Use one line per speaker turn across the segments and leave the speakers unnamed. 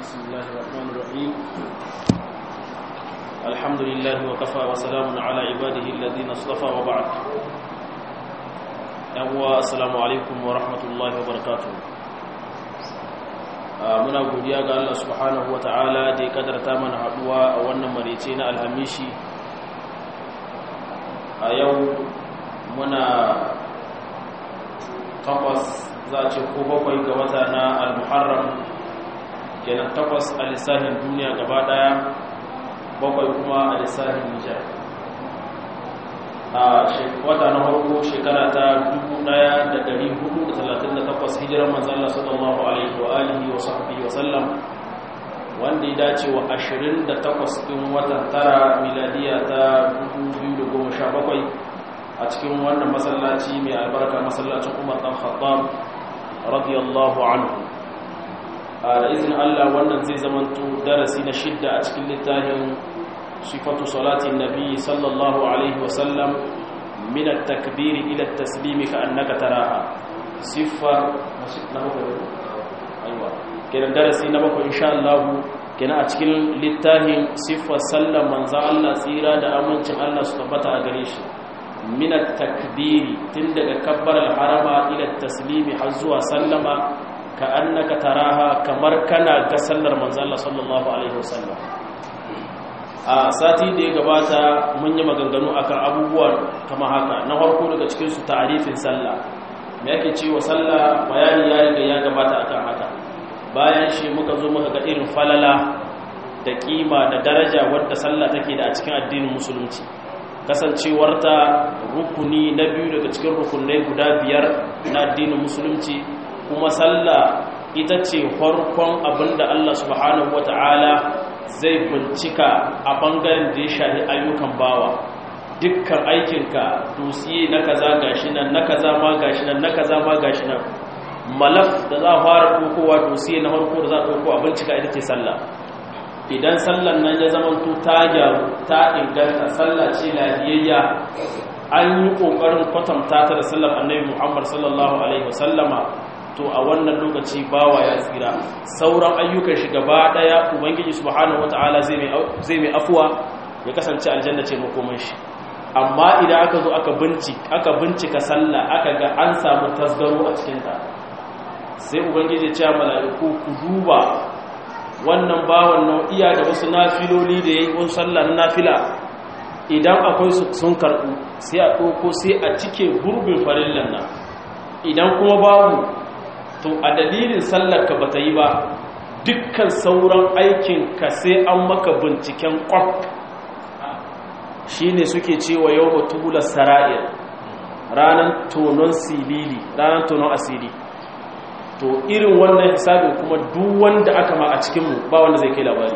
بسم الله الرحمن الرحيم الحمد لله وكفى وسلام على عباده الذين اصطفى وبعد yawwa assalamu alaikum wa rahmatullahi wa barakatuh muna godiya ga Allah subhanahu wa ta'ala da ya kadarta mana haduwa a wannan marece na alhamishi a yau muna takwas za a ce ko bakwai ga wata na al-muharram kenan takwas a lissahin duniya gaba daya bakwai kuma a lissahin nijar a wata na farko shekara ta 1438 hijirar manzala sallallahu alaihi wa alihi wa sahbihi wa sallam wanda ya dace wa 28 din watan tara miladiya ta 2017 a cikin wannan masallaci mai albarka masallacin Umar dan Khattab radiyallahu anhu da izinin Allah wannan zai zamanto darasi na shidda a cikin littafin صفة صلاة النبي صلى الله عليه وسلم من التكبير إلى التسليم كأنك تراها صفة أيوة كنا درسي نبقى إن شاء الله كنا أتكل للتاهي صفة سلم من ذا الله سيرا دا أمنش الله سبحانه أغريش من التكبير تندق كبر الحرم إلى التسليم حزوها سلم كأنك تراها كمركنا كسلر من ذا الله صلى الله عليه وسلم a sati da ya gabata mun yi maganganu akan abubuwan kama haka na farko daga cikinsu ta'arifin sallah me yake cewa sallah bayani ya riga ya gabata akan haka bayan shi muka zo muka ga irin falala da kima da daraja wadda sallah take da a cikin addinin musulunci kasancewarta rukuni na biyu daga cikin rukunai guda biyar na addinin musulunci kuma sallah ita ce farkon abinda Allah subhanahu wata'ala zai bincika a ɓangaren da ya shahi ayyukan bawa dukkan aikinka dosiye na kaza gashi nan na kaza ma gashi nan na kaza ma gashi nan malaf da za a fara ɗaukowa dosiye na farko da za a ɗauko a bincika ita ce sallah idan sallan nan ya zama to ta gyaru ta inganta sallah ce lafiyayya an yi ƙoƙarin kwatanta ta da sallar annabi muhammad sallallahu alaihi wasallama to a wannan lokaci bawa ya tsira sauran ayyukan shi gaba daya ubangiji subhanahu wataala zai mai zai mai afuwa ya kasance aljanna ce makoman shi amma idan aka zo aka binci aka bincika sallah aka ga an samu tasgaro a cikin ta sai ubangiji ya ce mala'iku ku duba wannan bawan nau'iya da wasu nafiloli da yayi wasu sallah na nafila idan akwai su sun karbu sai a ɗauko sai a cike gurbin farillan nan idan kuma babu to a dalilin sallarka ba ta yi ba dukkan sauran aikinka sai an maka binciken kwak shi ne suke cewa yau batular sara'ir ranar tonon silili ranar tonon asiri to irin wannan hisabin kuma duk wanda aka ma a cikinmu ba wanda zai kai labari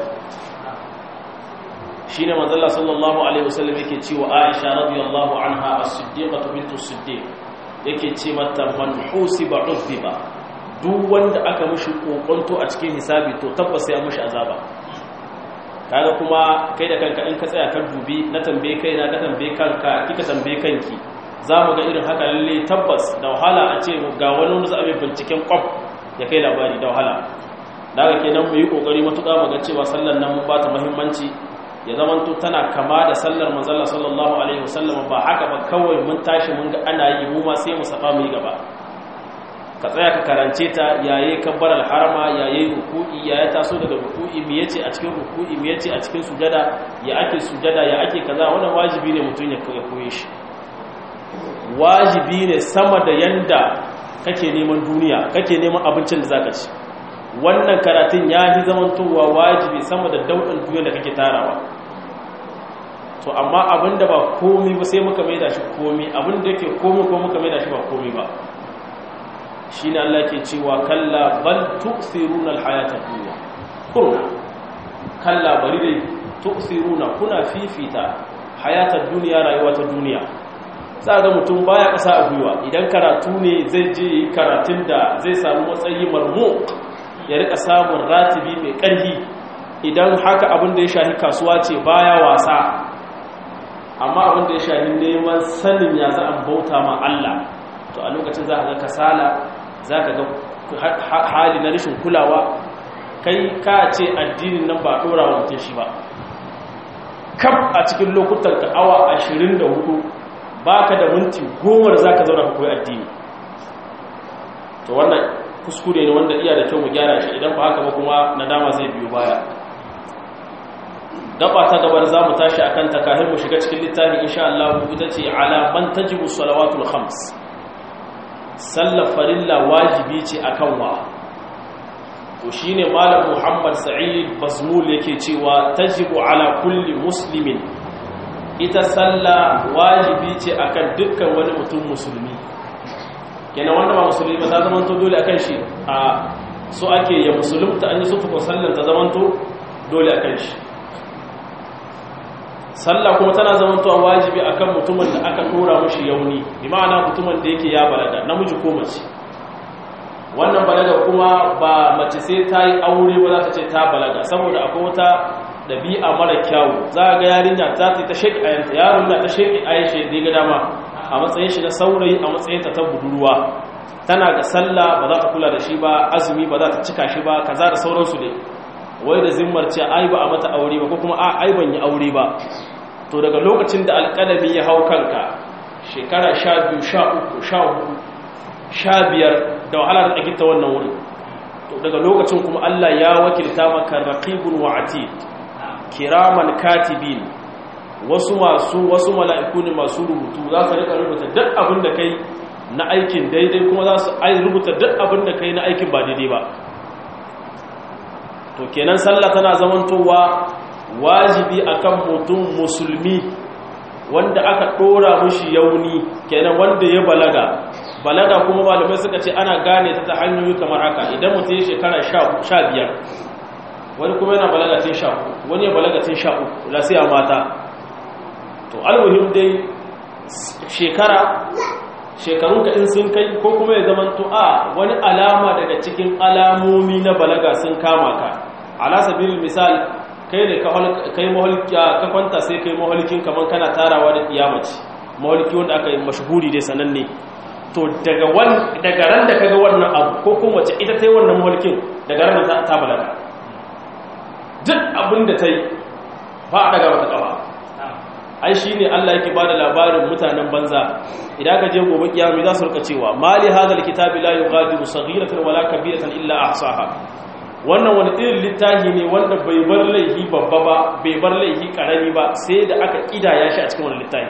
shi ne manzala sallallahu alaihi wasallam yake cewa aisha radiyallahu anha as-siddiqatu bintu siddiq yake ce mata man husiba uzziba duk wanda aka mushi kokonto a cikin hisabi to tabbas ya mushi azaba kaga kuma kai da kanka in ka tsaya kan dubi na tambaye kai na ka tambaye kanka kika tambaye kanki za mu ga irin haka lalle tabbas da wahala a ce ga wani wani za a mai binciken kwaf ya kai labari da wahala daga kenan mu yi kokari matuƙa mu ga cewa sallar nan mun ba ta muhimmanci ya zamanto tana kama da sallar manzalla sallallahu alaihi wasallam ba haka ba kawai mun tashi mun ga ana yi mu ma sai mu saba mu yi gaba ka tsaya ka karance ta yaye kabbar alharama yaye ruku'i yaye taso daga ruku'i me yace a cikin ruku'i me yace a cikin sujada ya ake sujada ya ake kaza wannan wajibi ne mutun ya koye shi wajibi ne sama da yanda kake neman duniya kake neman abincin da zaka ci wannan karatun ya fi zamantowa wajibi sama da daudan duniya da kake tarawa to amma abinda ba komi ba sai muka maida shi komi abinda yake komi ko muka maida shi ba komi ba shi ne Allah ke cewa kalla bal tu'thiruna al-hayata dunya kurna kalla bari dai tu'thiruna kuna fifita hayata dunya rayuwa ta duniya za ga mutum baya kasa a gwiwa idan karatu ne zai je yi karatun da zai samu matsayi marmu ya rika samun ratibi mai ƙarfi idan haka abin da ya shahi kasuwa ce baya wasa amma abin da ya shahi neman sanin ya za a bauta ma Allah to a lokacin za ka ga kasala za ka ga hali na rashin kulawa kai ka ce addinin nan ba dora wa mutum shi ba kaf a cikin lokutan ka awa 24 baka da minti goma da zaka zauna ka koyi addini to wannan kuskure ne wanda iya da kyau mu gyara shi idan ba haka ba kuma nadama zai biyo baya gaba ta gabar zamu tashi akan ta kafin mu shiga cikin littafi insha Allah ita ce ala man tajibu salawatul khams sallar farilla wajibi ce akan wa to shine malam Muhammad Sa'id Bazmul yake cewa tajibu ala kulli muslimin ita sallah wajibi ce akan dukkan wani mutum musulmi kenan wanda ba musulmi ba ta zamanto dole akan shi a so ake ya musulunta an yi sufa ko sallar ta zamanto dole akan shi sallah kuma tana zamantowa wajibi akan mutumin da aka tura mushi yauni bi ma'ana mutumin da yake ya balaga namiji ko mace wannan balaga kuma ba mace sai ta yi aure ba za ta ce ta balaga saboda akwai wata ɗabi'a mara kyawu za a ga yarinya ta ta sheki ayanta yaron na ta sheki ayyashe da ga dama a matsayin shi na saurayi a matsayin ta ta budurwa tana ga sallah ba za ta kula da shi ba azumi ba za ta cika shi ba kaza da sauransu ne wai da zimmar ce ai ba a mata aure ba ko kuma a ai ban yi aure ba to daga lokacin da alƙalami ya hau kanka shekara sha biyu sha uku sha hudu sha biyar da wahala da tsakita wannan wurin to daga lokacin kuma Allah ya wakilta maka raqibun wa atid kiraman katibin wasu masu wasu mala'iku ne masu rubutu za su rika rubuta duk abin da kai na aikin daidai kuma za su rubuta duk abin da kai na aikin ba daidai ba to kenan sallah tana zamantowa wajibi akan mutum musulmi wanda aka dora mushi yauni kenan wanda ya balaga balaga kuma malamai suka ce ana gane ta ta hanyoyi kamar haka idan mutum ya shekara 15 wani kuma yana balaga tun 10 wani ya balaga tun 13 lasiya mata to almuhim dai shekara shekarunka in sun kai ko kuma ya zamanto a wani alama daga cikin alamomi na balaga sun kama ka ala sabilin misal kai ne kai maholki ka kwanta sai kai maholkin kaman kana tarawa da kiyamaci maholki wanda aka yi mashhuri dai sananne to daga wan daga ran da kaga wannan abu ko kuma wace ita tayi wannan maholkin daga ran da ta balaga duk abin da tayi ba a daga mata kafa ai shine Allah yake bada labarin mutanen banza idan ka je gobe kiyama za su rika cewa mali hadal kitabi la yughadiru saghiratan wala kabiratan illa ahsaha wannan wani irin littafi ne wanda bai bar laifi babba ba bai bar laifi karami ba sai da aka kidaya shi a cikin wani littafi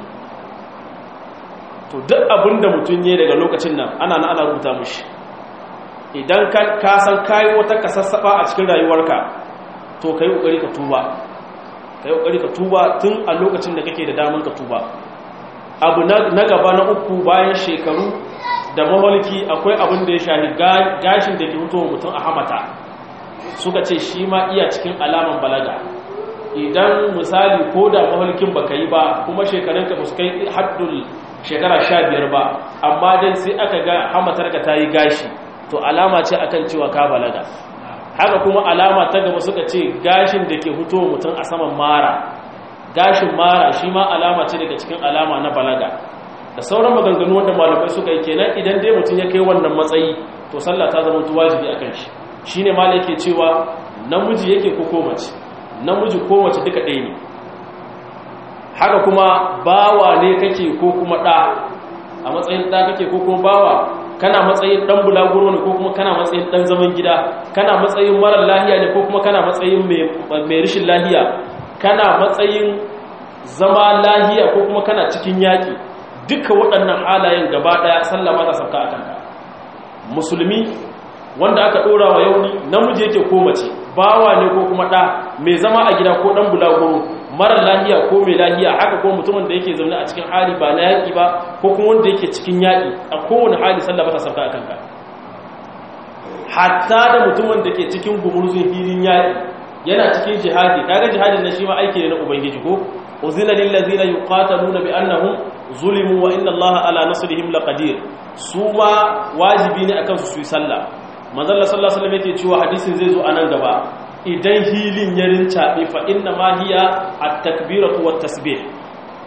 to duk abin da mutum ne daga lokacin nan ana na ana rubuta mushi idan ka san kayi wata kasassaba a cikin rayuwarka to kai kokari ka tuba kai kokari ka tuba tun a lokacin da kake da daman ka tuba abu na gaba na uku bayan shekaru da maholki akwai abin da ya shahi gashin da ke mutuwa mutum a hamata suka ce shi ma iya cikin alaman balaga idan misali ko da maholkin baka yi ba kuma shekarunka ba su kai haddul shekara sha biyar ba amma dai sai aka ga hamatarka ta yi gashi to alama ce akan cewa ka balaga haka kuma alama ta gaba suka ce gashin da ke hutowa mutum a saman mara gashin mara shi ma alama ce daga cikin alama na balaga da sauran maganganu wanda malamai suka yi kenan idan dai mutum ya kai wannan matsayi to sallah ta zama wajibi a kan shi shine malai yake cewa namiji yake ko ko mace namiji ko mace duka ɗaya ne haka kuma bawa ne kake ko kuma ɗa a matsayin ɗa kake ko kuma bawa kana matsayin ɗan bulaguro ne ko kuma kana matsayin ɗan zaman gida kana matsayin marar lahiya ne ko kuma kana matsayin mai rashin lahiya kana matsayin zama lahiya ko kuma kana cikin yaƙi duka waɗannan halayen gaba ɗaya sallah ba ta sauka a kanka musulmi wanda aka ɗora wa yauni namiji yake ko mace bawa ne ko kuma ɗa mai zama a gida ko ɗan bulaguro marar lahiya ko mai lahiya haka ko mutumin da yake zaune a cikin hali ba na yaƙi ba ko kuma wanda yake cikin yaƙi a kowane hali sallah ba ta sauka a kanka hatta da mutumin da ke cikin gumurzun filin yaƙi yana cikin jihadi kaga jihadin na shi ma aiki ne na ubangiji ko uzina lil ladina yuqataluna bi annahum zulimu wa inna allaha ala nasrihim laqadir su ma wajibi ne akan su su yi sallah manzon Allah sallallahu alaihi wasallam yake cewa hadisin zai zo anan gaba idan hilin ya rincabe fa inna ma hiya at-takbiratu wat tasbih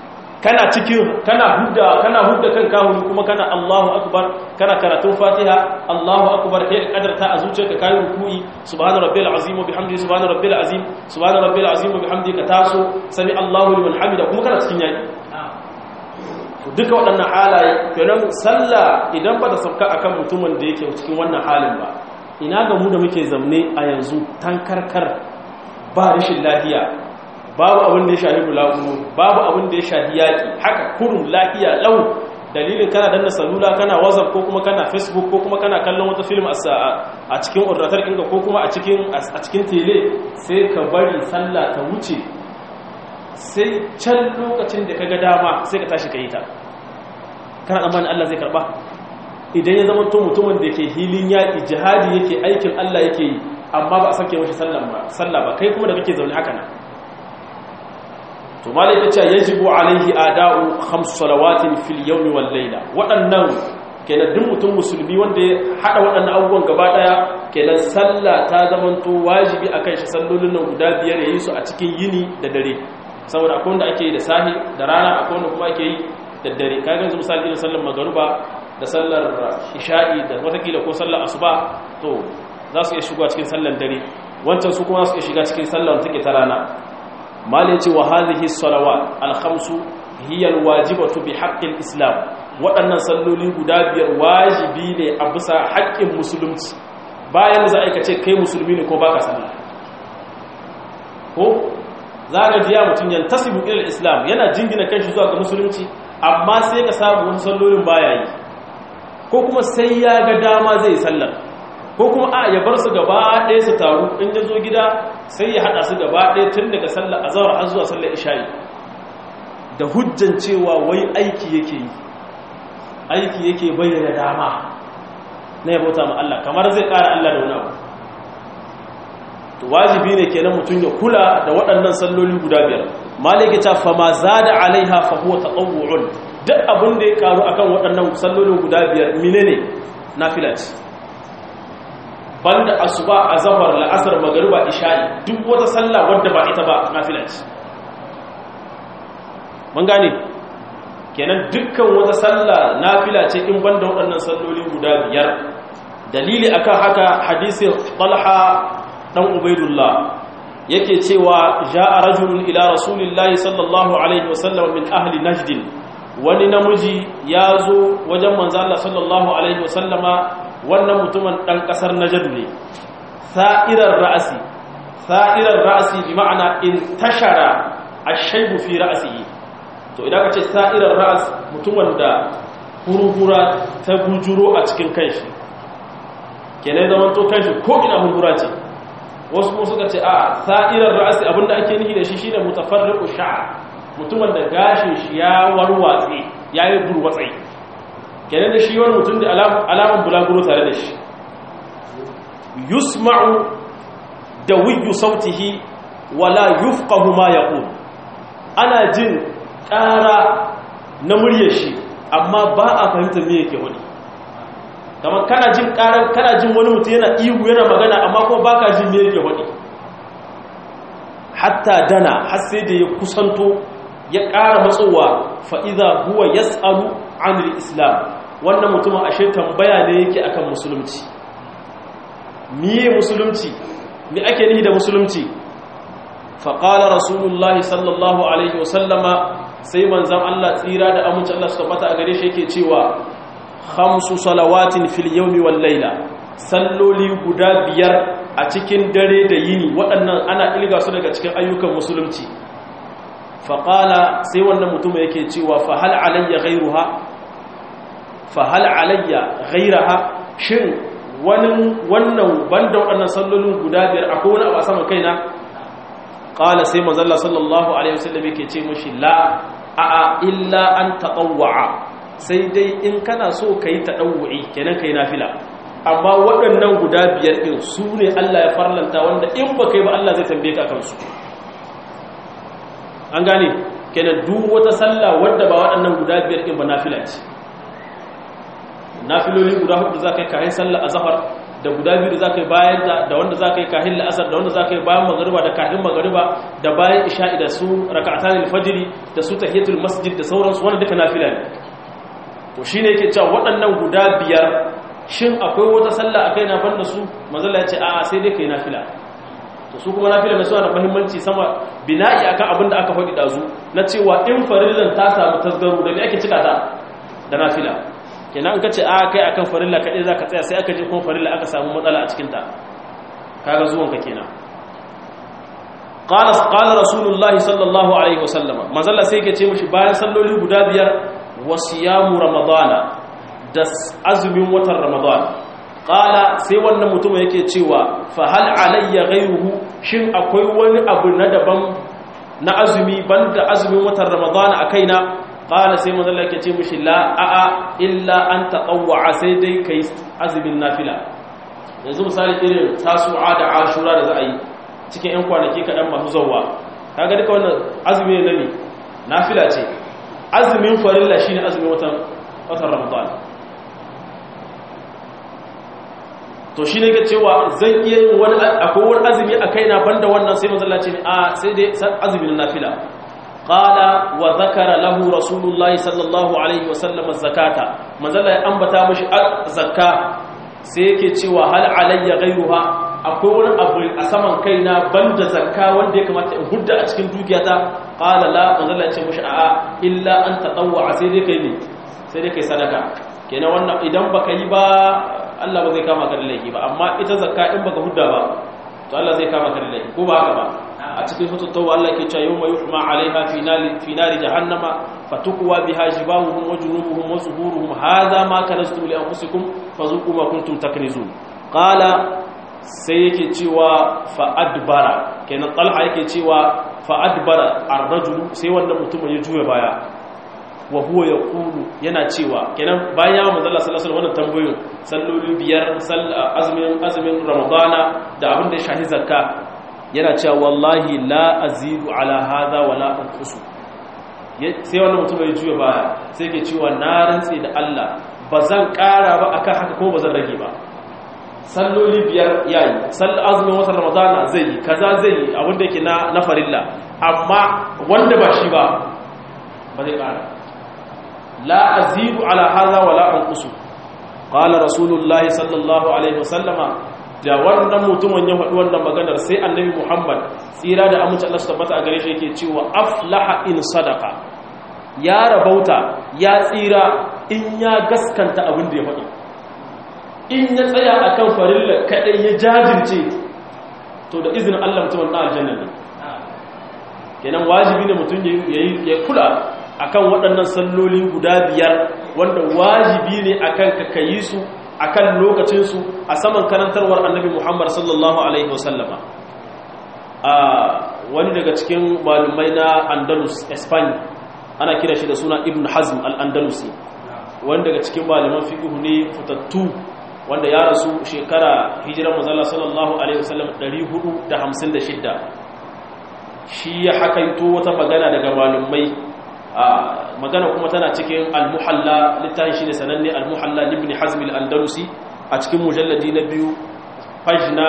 kana cikin kana hudda kana hudda kan kahuri kuma kana Allahu akbar kana karatun Fatiha Allahu akbar kai kadarta a zuciyarka kai ruku'i subhana rabbil azim wa bihamdihi subhana rabbil azim subhana rabbil azim wa bihamdihi ka taso sami Allahu liman hamida kuma kana cikin yaki duka waɗannan halaye kenan sallah idan ba ta sauka akan mutumin da yake cikin wannan halin ba ina ga mu da muke zamne a yanzu tankarkar ba rashin lafiya babu abin da ya shahi bulaguro babu abin da ya shahi yaƙi haka kurum lafiya lau dalilin kana danna salula kana whatsapp ko kuma kana facebook ko kuma kana kallon wata film a cikin ordatar inga ko kuma a cikin a cikin tele sai ka bari sallah ta wuce sai can lokacin da kaga dama sai ka tashi ka yi ta kana tsammanin Allah zai karba idan ya zama to mutumin da ke hilin yaƙi jihadi yake aikin Allah yake yi amma ba a sake mashi sallah ba kai kuma da kake zaune haka nan to malai ta ce yajibu alaihi ada'u khams salawatin fil yawmi wal layla waɗannan kenan duk mutum musulmi wanda ya hada waɗannan abubuwan gaba daya kenan sallah ta zamanto wajibi akan shi sallolin nan guda biyar yayi su a cikin yini da dare saboda akwai wanda ake yi da sahi da rana akwai wanda kuma ake yi da dare kaga yanzu misali irin sallar magruba da sallar isha'i da watakila ko sallar asuba to za su iya shiga cikin sallar dare wancan su kuma za su iya shiga cikin sallar take ta rana malin ce wa hadhihi salawat al-khamsu hiya al-wajibatu bi haqqi islam waɗannan salloli guda biyar wajibi ne a bisa haƙƙin musulunci bayan za a ce kai musulmi ne ko baka sallah ko za ka ji ya mutum yantasibu ila islam yana jingina kanshi zuwa ga musulunci amma sai ka samu wasu sallolin baya yi ko kuma sai ya ga dama zai sallar ko kuma a ya bar su gaba ɗaya su taru in ya zo gida sai ya haɗa su gaba ɗaya tun daga sallar azawar har zuwa sallar isha'i da hujjan cewa wai aiki yake yi aiki yake bayyana dama na ya bauta ma Allah kamar zai ƙara Allah da wani abu to wajibi ne kenan mutum ya kula da waɗannan salloli guda biyar maliki ta fama zada alaiha fa huwa tatawwu'un duk abin da ya karu akan waɗannan sallolin guda biyar menene nafila ce banda asuba azhar la'asar magriba isha'i duk wata sallah wadda ba ita ba nafila ce mun gane kenan dukkan wata sallah nafila ce in banda waɗannan salloli guda biyar dalili akan haka hadisin Talha dan Ubaidullah yake cewa ja'a rajulun ila rasulillahi sallallahu alaihi wasallam min ahli najd wani namiji ya zo wajen manzo Allah sallallahu alaihi wasallama wannan mutumin dan kasar najd ne sa'irar ra'si sa'irar ra'si bi ma'ana intashara ash-shaybu fi ra'sihi to idan ka ce sa'irar ra's mutumin da hurhura ta bujuro a cikin kanshi kenan zaman to kanshi ko ina hurhura ce wasu kuma suka ce a sa'irar ra'asi abinda ake nihi da shi shine mutafarriqu sha'r mutumin da gashin shi ya warwatse ya yi burwatsai kenan da shi wani mutum da alamun bulaguro tare da shi yusma'u da wiyu sautihi wala yufqahu ma yaqul ana jin ƙara na muryar shi amma ba a fahimta me yake wani kamar kana jin karar kana jin wani mutum yana ihu yana magana amma kuma baka jin me yake wadi hatta dana har sai da ya kusanto ya ƙara matsowa fa idza huwa yas'alu 'anil islam wannan mutumin ashe tambaya ne yake akan musulunci miye musulunci me ake nihi da musulunci fa qala rasulullahi sallallahu alaihi wasallama sai manzon Allah tsira da aminci Allah su tabbata a gare shi yake cewa khamsu salawatin fil yawmi wal layla salloli guda biyar a cikin dare da yini waɗannan ana ilga su daga cikin ayyukan musulunci faqala sai wannan mutum yake cewa fa hal alayya ghayruha fa hal alayya ghayraha shin wani wannan banda waɗannan sallolin guda biyar akwai wani abu a sama kaina qala sai manzo Allah sallallahu alaihi wasallam yake ce mishi la a'a illa an tatawwa sai dai in kana so ka yi taɗauwa'i kenan ka yi nafila amma waɗannan guda biyar ɗin su ne Allah ya farlanta wanda in ba kai ba Allah zai tambaye ka kansu an gane kenan duk wata sallah wadda ba waɗannan guda biyar ɗin ba nafila ce nafiloli guda hudu za ka yi kayan sallah a zafar da guda biyu da zaka yi bayan da da wanda zaka yi kahin la'asar da wanda zaka yi bayan magariba da kahin magariba da bayan isha'i da su raka'atan al-fajr da su tahiyatul masjid da sauransu wannan duka nafila ne to shine yake cewa waɗannan guda biyar shin akwai wata sallah akai na banda su manzo Allah ya ce a'a sai dai kai nafila to su kuma nafila mai suna da muhimmanci sama bina'i akan abin da aka faɗi dazu na cewa in farillan ta samu tasgaro da me ake cika ta da nafila kenan in kace a kai akan farilla kadai zaka tsaya sai aka je kuma farilla aka samu matsala a cikin ta kaga zuwan ka kenan qala qala rasulullahi sallallahu alaihi wasallama manzalla sai yake ce mishi bayan salloli guda biyar wasiyamu ramadana da azumin watan ramadana qala sai wannan mutum yake cewa fa hal alayya ghayruhu shin akwai wani abu na daban na azumi banda azumin watan ramadana a kaina qala sai manzo Allah yake ce mishi la a'a illa an taqawwa sai dai kai azumin nafila yanzu misali irin tasu'a da ashura da za a yi cikin yan kwanaki kadan masu zawwa kaga duka wannan azumi ne ne nafila ce azumin farilla shine azumin watan watan ramadan to shi ne ga cewa zan iya yin wani akwai wani azumi a kaina banda wannan sai manzo Allah ce a sai dai azumin nafila qala wa zakara lahu rasulullahi sallallahu alaihi wasallam zakata manzo Allah ya ambata mishi zakka sai yake cewa hal alayya ghayruha akwai wani abu a saman kaina banda zakka wanda ya kamata in hudda a cikin dukiyata qala la manzo Allah ya ce mishi a'a illa an tatawwa sai dai kai ne sai dai kai sadaka kenan wannan idan baka yi ba Allah ba zai kama ka da laifi ba amma ita zakka in baka hudda ba to Allah zai kama ka da laifi ko ba haka ba a cikin suratul tauba Allah ke cewa yawma yuhma 'alayha fi nari fi nari jahannama fatukwa biha jibahuhum wa junubuhum wa zuhuruhum hadha ma kanastum li anfusikum fazuqu ma kuntum taknizun qala sai yake cewa fa adbara kenan talha yake cewa fa adbara ar-rajulu sai wannan mutumin ya juya baya wa huwa yaqulu yana cewa kenan bayan ya manzo Allah sallallahu alaihi wasallam tambayoyin salloli biyar azumin azumin ramadana da abin da ya shahi zakka yana cewa wallahi la azidu ala hadha wala anqusu sai wannan mutum ya juya baya sai ke cewa na rantsi da Allah bazan ƙara ba akan haka kuma bazan rage ba salloli biyar yayi sall azumin watan ramadana zai yi kaza zai yi abin da yake na na farilla amma wanda ba shi ba ba zai ƙara لا أزيد على هذا ولا أنقص قال رسول الله صلى الله عليه وسلم da wannan mutumin ya faɗi wannan maganar sai annabi Muhammad tsira da amince Allah su tabbata a gare shi yake cewa aflaha in sadaka ya rabauta ya tsira in ya gaskanta abin da ya faɗi in ya tsaya akan farilla kadai ya jajirce to da izinin Allah mutumin na aljanna ne kenan wajibi ne mutum ya kula akan waɗannan salloli guda biyar wanda wajibi ne akan ka kayi su akan lokacinsu a saman karantarwar annabi Muhammad sallallahu alaihi wasallama a wani daga cikin malumai na Andalus Spain ana kira shi da suna Ibn Hazm al-Andalusi wani daga cikin malaman fiqh ne fitattu wanda ya rasu shekara hijirar manzala sallallahu alaihi wasallam 456 shi ya hakaito wata magana daga malumai magana kuma tana cikin al-muhalla littafin shine sananne al-muhalla ibn hazm al-andalusi a cikin mujalladi na biyu pagina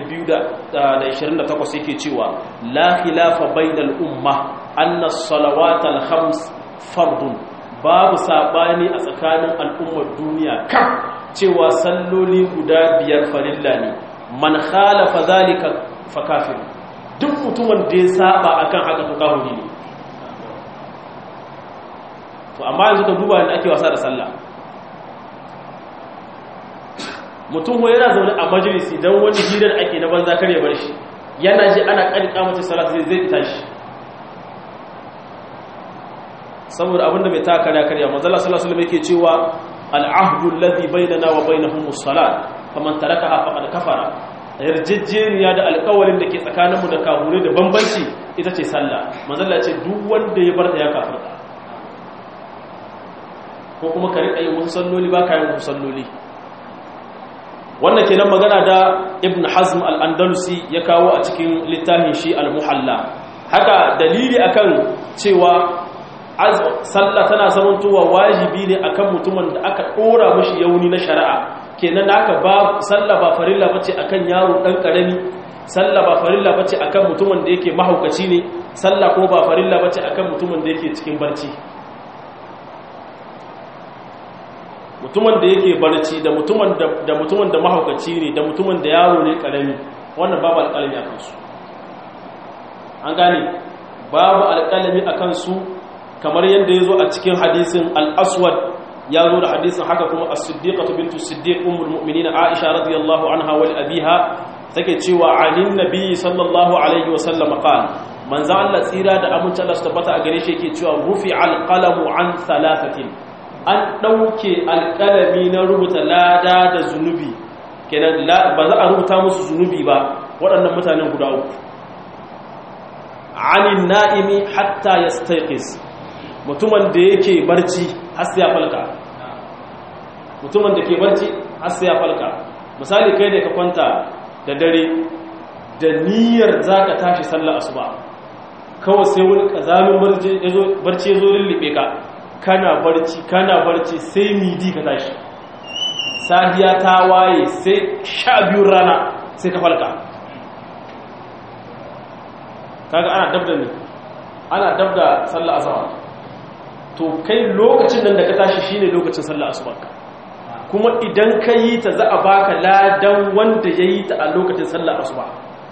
228 yake cewa la khilafa bainal umma anna as-salawat al-khams fardun babu sabani a tsakanin al'ummar duniya kan cewa salloli guda biyar farilla ne man khalafa zalika fa kafir duk mutumin da ya saba akan haka to kafiri ne to amma yanzu ka duba da ake wasa da sallah mutum ko yana zaune a majalisi don wani hirar ake na banza kar ya bar shi yana ji ana ƙarƙa mace salat zai zai tashi saboda abinda bai taka karya karya manzala sallallahu alaihi yake cewa al'ahdu alladhi bainana wa bainahum as-salat faman tarakaha faqad kafara yarjejeniya da alƙawarin da ke tsakaninmu da kahure da bambanci ita ce sallah manzala ce duk wanda ya bar ta ya kafirta ko kuma ka riƙa yin wasu salloli ba ka yin wasu salloli wannan kenan magana da ibn hazm al-andalusi ya kawo a cikin littafin shi al-muhalla haka dalili akan cewa sallah tana zamantowa wajibi ne akan mutumin da aka ɗora mashi yauni na shari'a kenan da aka ba sallah ba farilla bace akan yaro dan karami sallah ba farilla bace akan mutumin da yake mahaukaci ne sallah ko ba farilla bace akan mutumin da yake cikin barci mutumin da yake barci da mutumin da mutumin da mahaukaci ne da mutumin da yaro ne karami wannan babu alƙalami akan su an gane babu alƙalami akan su kamar yadda ya zo a cikin hadisin al-aswad ya zo da hadisin haka kuma as-siddiqatu bintu siddiq ummul mu'minin aisha radiyallahu anha wa abiha take cewa alin nabi sallallahu alaihi wa sallam qala manzo Allah tsira da amince Allah su tabbata a gare shi yake cewa rufi al-qalamu an thalathatin an dauke alqalami na rubuta lada da zunubi kenan ba za a rubuta musu zunubi ba waɗannan mutanen guda uku anin na'imi hatta yastayqis mutumin da yake barci har sai ya falka mutumin da ke barci har sai ya falka misali kai da ka kwanta da dare da niyyar zaka tashi sallar asuba kawai sai wani kazamin barci ya zo lullube ka kana barci kana barci sai midi ka tashi safiya ta waye sai sha biyun rana sai ka falka kaga ana dabda ne ana dabda sallar asuba to kai lokacin nan da ka tashi shine lokacin sallar asuba kuma idan ka yi ta za a baka ladan wanda ya yi ta a lokacin sallar asuba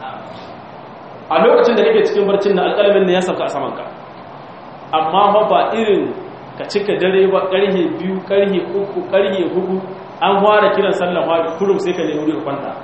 a lokacin da kake cikin barcin na alƙalamin ne ya sauka a samanka amma ba irin ka cika dare ba ƙarhe biyu ƙarhe uku ƙarhe hudu an fara kiran sallar fari kurum sai ka nemi ka kwanta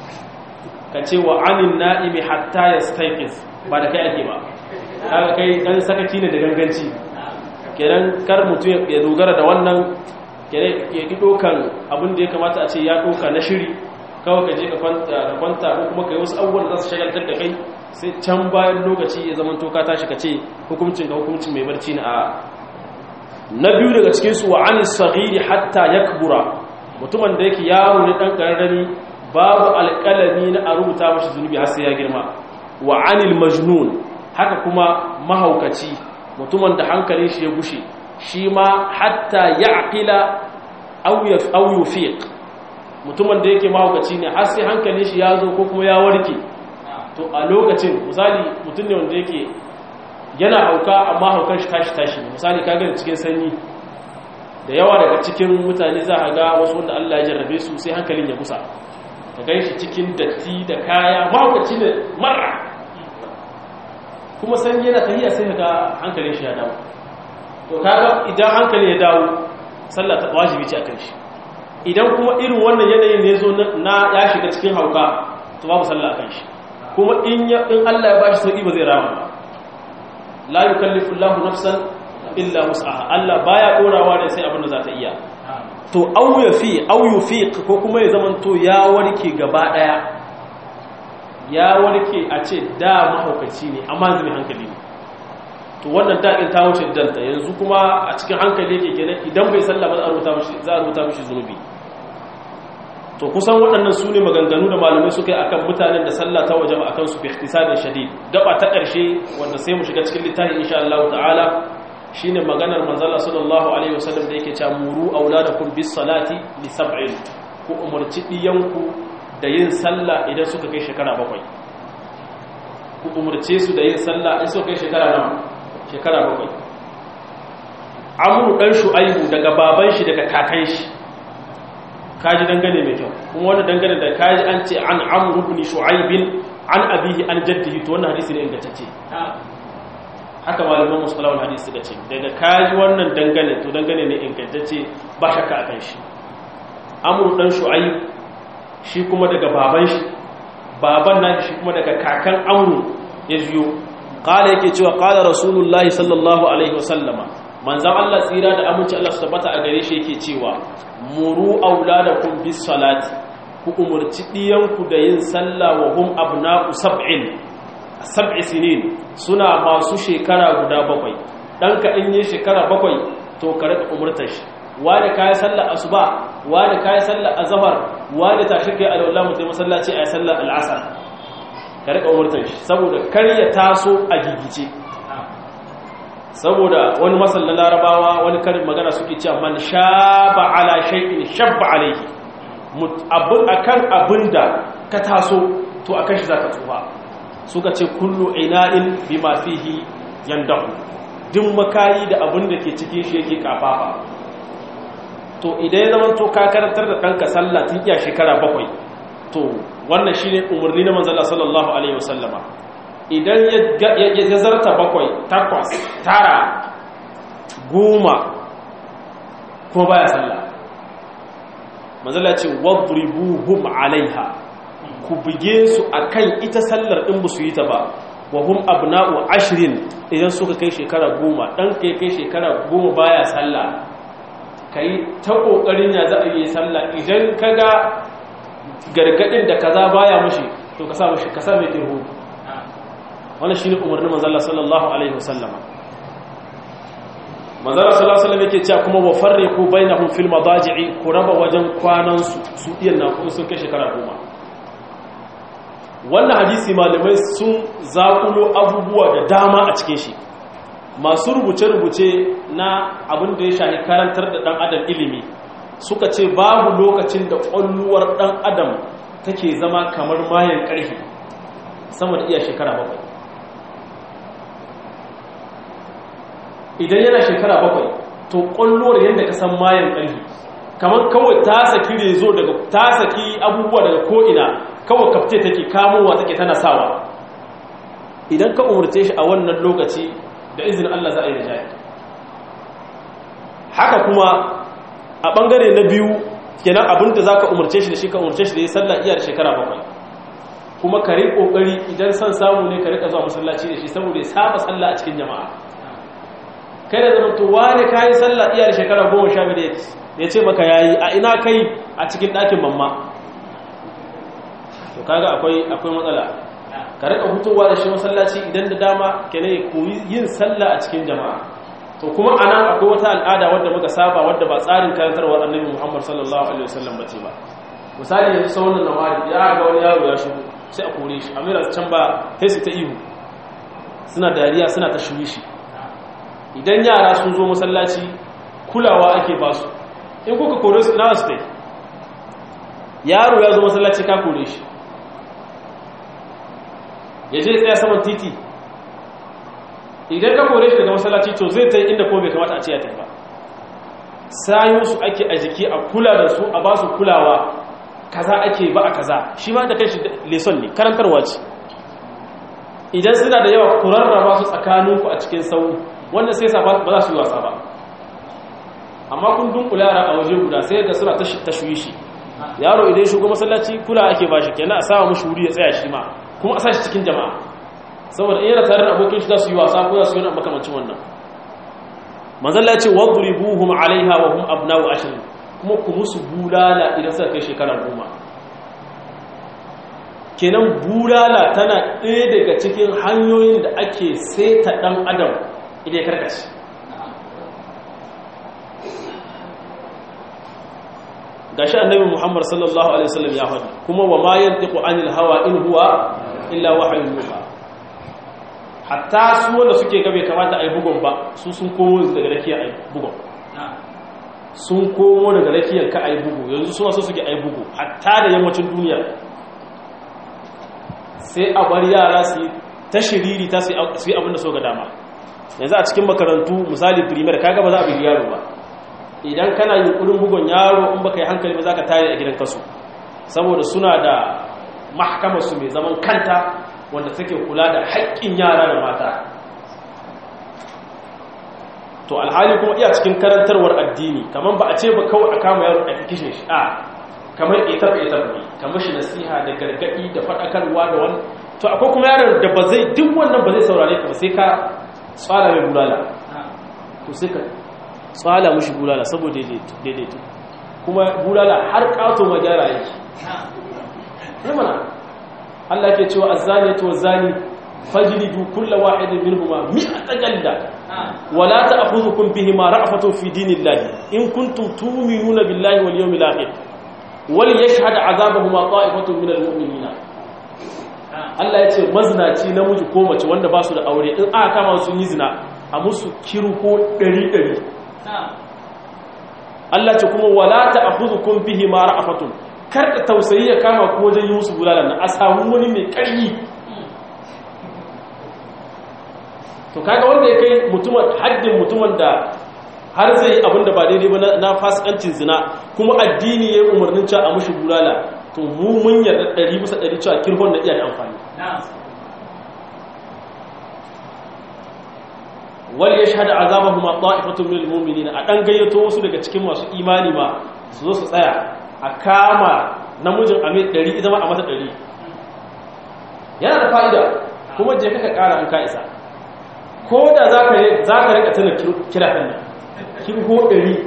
ka ce wa anin na'imi hatta ya staikis ba da kai ake ba kaga kai dan sakaci ne da ganganci kenan kar mutum ya dogara da wannan ya ƙi ɗokan abin da ya kamata a ce ya ɗoka na shiri kawai ka je ka kwanta ko kuma ka yi wasu abubuwan da za su shagaltar da kai sai can bayan lokaci ya zama toka tashi ka ce hukuncin ka hukuncin mai barci na a na biyu daga cikinsu wa an sagiri hatta ya kubura mutumin da yake yaro ne ɗan ƙararrami babu alƙalami na a rubuta mashi zunubi har sai ya girma wa anil majnun haka kuma mahaukaci mutumin da hankalin shi ya gushe shi ma hatta ya aƙila auyu fiƙ mutumin da yake mahaukaci ne har sai hankalin shi ya zo ko kuma ya warke to a lokacin misali mutum ne wanda yake yana hauka amma haukan shi tashi tashi misali ka gani cikin sanyi da yawa daga cikin mutane za a ga wasu wanda Allah ya jarrabe su sai hankalin ya kusa ka gan shi cikin datti da kaya mahaukaci ne mara kuma sanyi yana tahiya sai ga hankalin shi ya dawo to kaga idan hankali ya dawo sallah ta wajibi ce akan shi idan kuma irin wannan yanayin ne zo na ya shiga cikin hauka to babu sallah akan shi kuma in ya in Allah ya bashi sauki ba zai rama ba la yukallifu Allahu nafsan illa wus'aha Allah baya dorawa ne sai abin da za ta iya to aw yafi aw yufiq ko kuma ya zamanto ya warke gaba daya ya warke a ce da mahaukaci ne amma zai hankali ne to wannan daɗin ta wuce danta yanzu kuma a cikin hankali yake kenan idan bai sallah ba za a rubuta mishi zunubi to kusan waɗannan su ne maganganu da malamai suka yi akan mutanen da sallah ta waje akan su fi ihtisadin shadid gaba ta ƙarshe wanda sai mu shiga cikin littafin insha Allah ta'ala shine maganar manzala sallallahu alaihi wasallam da yake cewa muru auladakum bis salati li sab'in ku umarci diyanku da yin sallah idan suka kai shekara bakwai ku umarce su da yin sallah in suka kai shekara nawa shekara bakwai amuru ɗan shu'aibu daga baban shi daga kakan shi kaji dangane mai kyau kuma wani dangane da kaji an ce an amuru ibn shu'aibin an abihi an jaddihi to wannan hadisi ne ingantacce haka malaman musalawar hadisi suka ce daga kaji wannan dangane to dangane ne ingantacce ba shakka a kan shi amuru ɗan shu'aib shi kuma daga baban shi baban na shi kuma daga kakan amuru ya jiyo kala yake cewa kala rasulullahi sallallahu alaihi wasallama manzan Allah tsira da aminci Allah su tabbata a gare shi yake cewa muru auladakum bis salati ku umurci diyanku da yin sallah wa hum abna'u sab'in sab'i sinin suna masu shekara guda bakwai danka in yi shekara bakwai to ka rika umurtar shi wani kai sallar asuba wani kai sallar azhar wani tashi kai alwala mutai masallaci ayi sallar al'asr ka rika umurtar shi saboda kar ya taso a gigice saboda wani masallan larabawa wani karin magana suke cewa man shaba ala shay'in shabba alayhi akan abin da ka taso to akan shi za ka tsufa suka ce kullu ina'in bima fihi yandahu duk makayi da abin da ke cikin shi yake kafafa to idan ya zama to ka karantar da ɗanka sallah tun iya shekara bakwai to wannan shi ne umarni na manzala sallallahu alaihi wasallama idan ya zarta bakwai takwas tara goma kuma baya sallah manzala ce wadribuhum alaiha ku buge su akan ita sallar in ba su yi ta ba wa hum abna'u ashrin idan suka kai shekara goma dan kai kai shekara goma baya sallah kai ta kokarin ya za a yi sallah idan kaga gargadin da kaza baya mushi to ka sa mushi ka sa mai kirhu wannan shine umarnin manzo Allah sallallahu alaihi wasallama manzo Allah sallallahu alaihi wasallam yake cewa kuma wa farriqu bainahum fil madaji'i ku raba wajen kwanan su su iyan na ku sun kai shekara goma wannan hadisi malamai sun zakulo abubuwa da dama a cikin shi masu rubuce-rubuce na abin da ya shahi karantar da dan adam ilimi suka ce babu lokacin da ƙwalluwar ɗan adam take zama kamar mayan ƙarfi sama da iya shekara bakwai idan yana shekara bakwai to ƙwalluwar yadda ka san mayan ƙarfi kamar kawai ta saki rezo daga ta saki abubuwa daga ko'ina kawai kafte take kamowa take tana sawa idan ka umarce shi a wannan lokaci da izinin Allah za a yi da jayi haka kuma a ɓangare na biyu kenan abin da za ka umarce shi da shi ka umarce shi da ya sallah iya da shekara bakwai kuma ka riƙo ƙoƙari idan son samu ne ka riƙa zuwa masallaci da shi saboda ya saba sallah a cikin jama'a kai da zama to wani ka yi sallah iya da shekara goma sha biyu ya ce maka ya yi a ina kai a cikin ɗakin mamma to kaga akwai akwai matsala ka riƙa hutowa da shi masallaci idan da dama kenan ya koyi yin sallah a cikin jama'a to kuma a nan akwai wata al'ada wadda muka saba wadda ba tsarin karantarwar annabi muhammad sallallahu alaihi wasallam bace ba misali yanzu sau wannan nawari ya ga wani yaro ya shigo sai a kore shi amira can ba sai su ta ihu suna dariya suna ta shuyi shi idan yara sun zo masallaci kulawa ake ba su in kuka kore su na su tai yaro ya zo masallaci ka kore shi ya je tsaya saman titi idan ka kore shi daga masallaci to zai ta yi inda ko bai kamata a ce ya tafi ba sayo su ake a jiki a kula da su a ba su kulawa kaza ake ba a kaza shi ma da kai shi leson ne karantarwa ce idan suna da yawa ku rarraba su tsakaninku a cikin sau wanda sai sa ba za su yi wasa ba amma kun dunkula yara a waje guda sai da suna tashwi shi yaro idan shigo masallaci kula ake ba shi kenan a sawa mushi wuri ya tsaya shi ma kuma a sa shi cikin jama'a saboda in yana tare da abokin shi za su yi wasa ko za su yi wani makamancin wannan manzalla ce wadribuhum alaiha wa hum abna'u ashr kuma ku musu bulala idan suka kai shekara goma kenan bulala tana ɗaya daga cikin hanyoyin da ake seta ɗan adam idan ya karkashi gashi annabi muhammad sallallahu alaihi wasallam ya faɗi kuma wa ma yantiqu anil hawa in huwa illa wahyun yuha hatta su wanda suke ga bai kamata a yi bugun ba su sun komo daga rakiyar a yi bugun sun komo daga rakiyar ka a yi bugu yanzu suna so suke a yi bugu hatta da yammacin duniya sai a bar yara su ta shiriri ta su yi abin da so ga dama yanzu a cikin makarantu misali primer kaga ba za a bi yaro ba idan kana yin kudin bugun yaro in baka yi hankali ba za ka tare a gidan kasu saboda suna da mahkamarsu mai zaman kanta wanda take kula da haƙƙin yara da mata to alhali kuma iya cikin karantarwar addini kamar ba a ce ba kawai a kama yaro a kishin shi a kamar etaf etaf ne kamar shi nasiha da gargaɗi da faɗakarwa da wani to akwai kuma yaron da ba zai duk wannan ba zai saurare ka ba sai ka tsala mai bulala to sai ka tsala mushi bulala saboda daidaito kuma bulala har ƙato ma gyara yake ne mana Allah ke cewa azzaniyatu wazani fajlidu kull wahidin minhuma mi'ata jalda wala ta'khudhukum bihima ra'fatun fi dinillahi in kuntum tu'minuna billahi wal yawmil akhir wal yashhad 'adabahuma ta'ifatun minal mu'minina Allah ya ce maznaci namiji ko mace wanda ba su da aure in aka kama su yi zina a musu kirko 100 Allah ce kuma wala ta'khudhukum bihima ra'fatun kar da tausayi ya kama ko wajen yi musu bulalan nan a samu wani mai ƙarfi to kaga wanda ya kai mutumin haddin mutumin da har zai yi abin da ba daidai ba na fasikancin zina kuma addini ya yi umarnin cewa a mushi bulala to mu mun yarda ɗari bisa ɗari cewa kirhon na iya da amfani wal ya shahada azabahum ta'ifatun minal mu'minin a dan gayyato wasu daga cikin masu imani ma su zo su tsaya a kama namijin amir 100 ita ma a mata 100 yana da fa'ida kuma je kaka kara an ka isa ko da zaka zaka rika tana kira kan nan kirho 100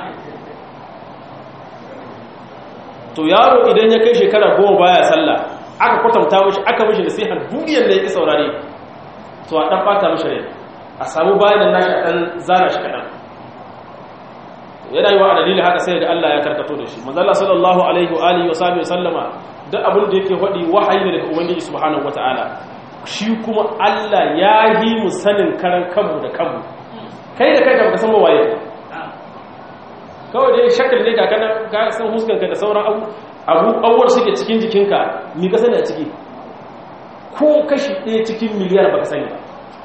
to yaro idan ya kai shekara goma baya sallah aka kwatanta mishi aka mishi nasiha duniyar da yake saurare to a dan fata mishi rai a samu bayanin nashi a dan zana shi kadan yana yi wa a dalilin haka sai da Allah ya karkato da shi manzala sallallahu alaihi wa alihi wa sahbihi sallama duk abin da yake faɗi wahayi ne daga ubangiji subhanahu wataala shi kuma Allah ya yi mu sanin karan kanmu da kanmu kai da kanka baka san waye kawai dai shakal ne ga kana ga san huskanka da sauran abu abu awwar suke cikin jikinka mi ka sani a ciki ko kashi ɗaya cikin miliyar baka sani ba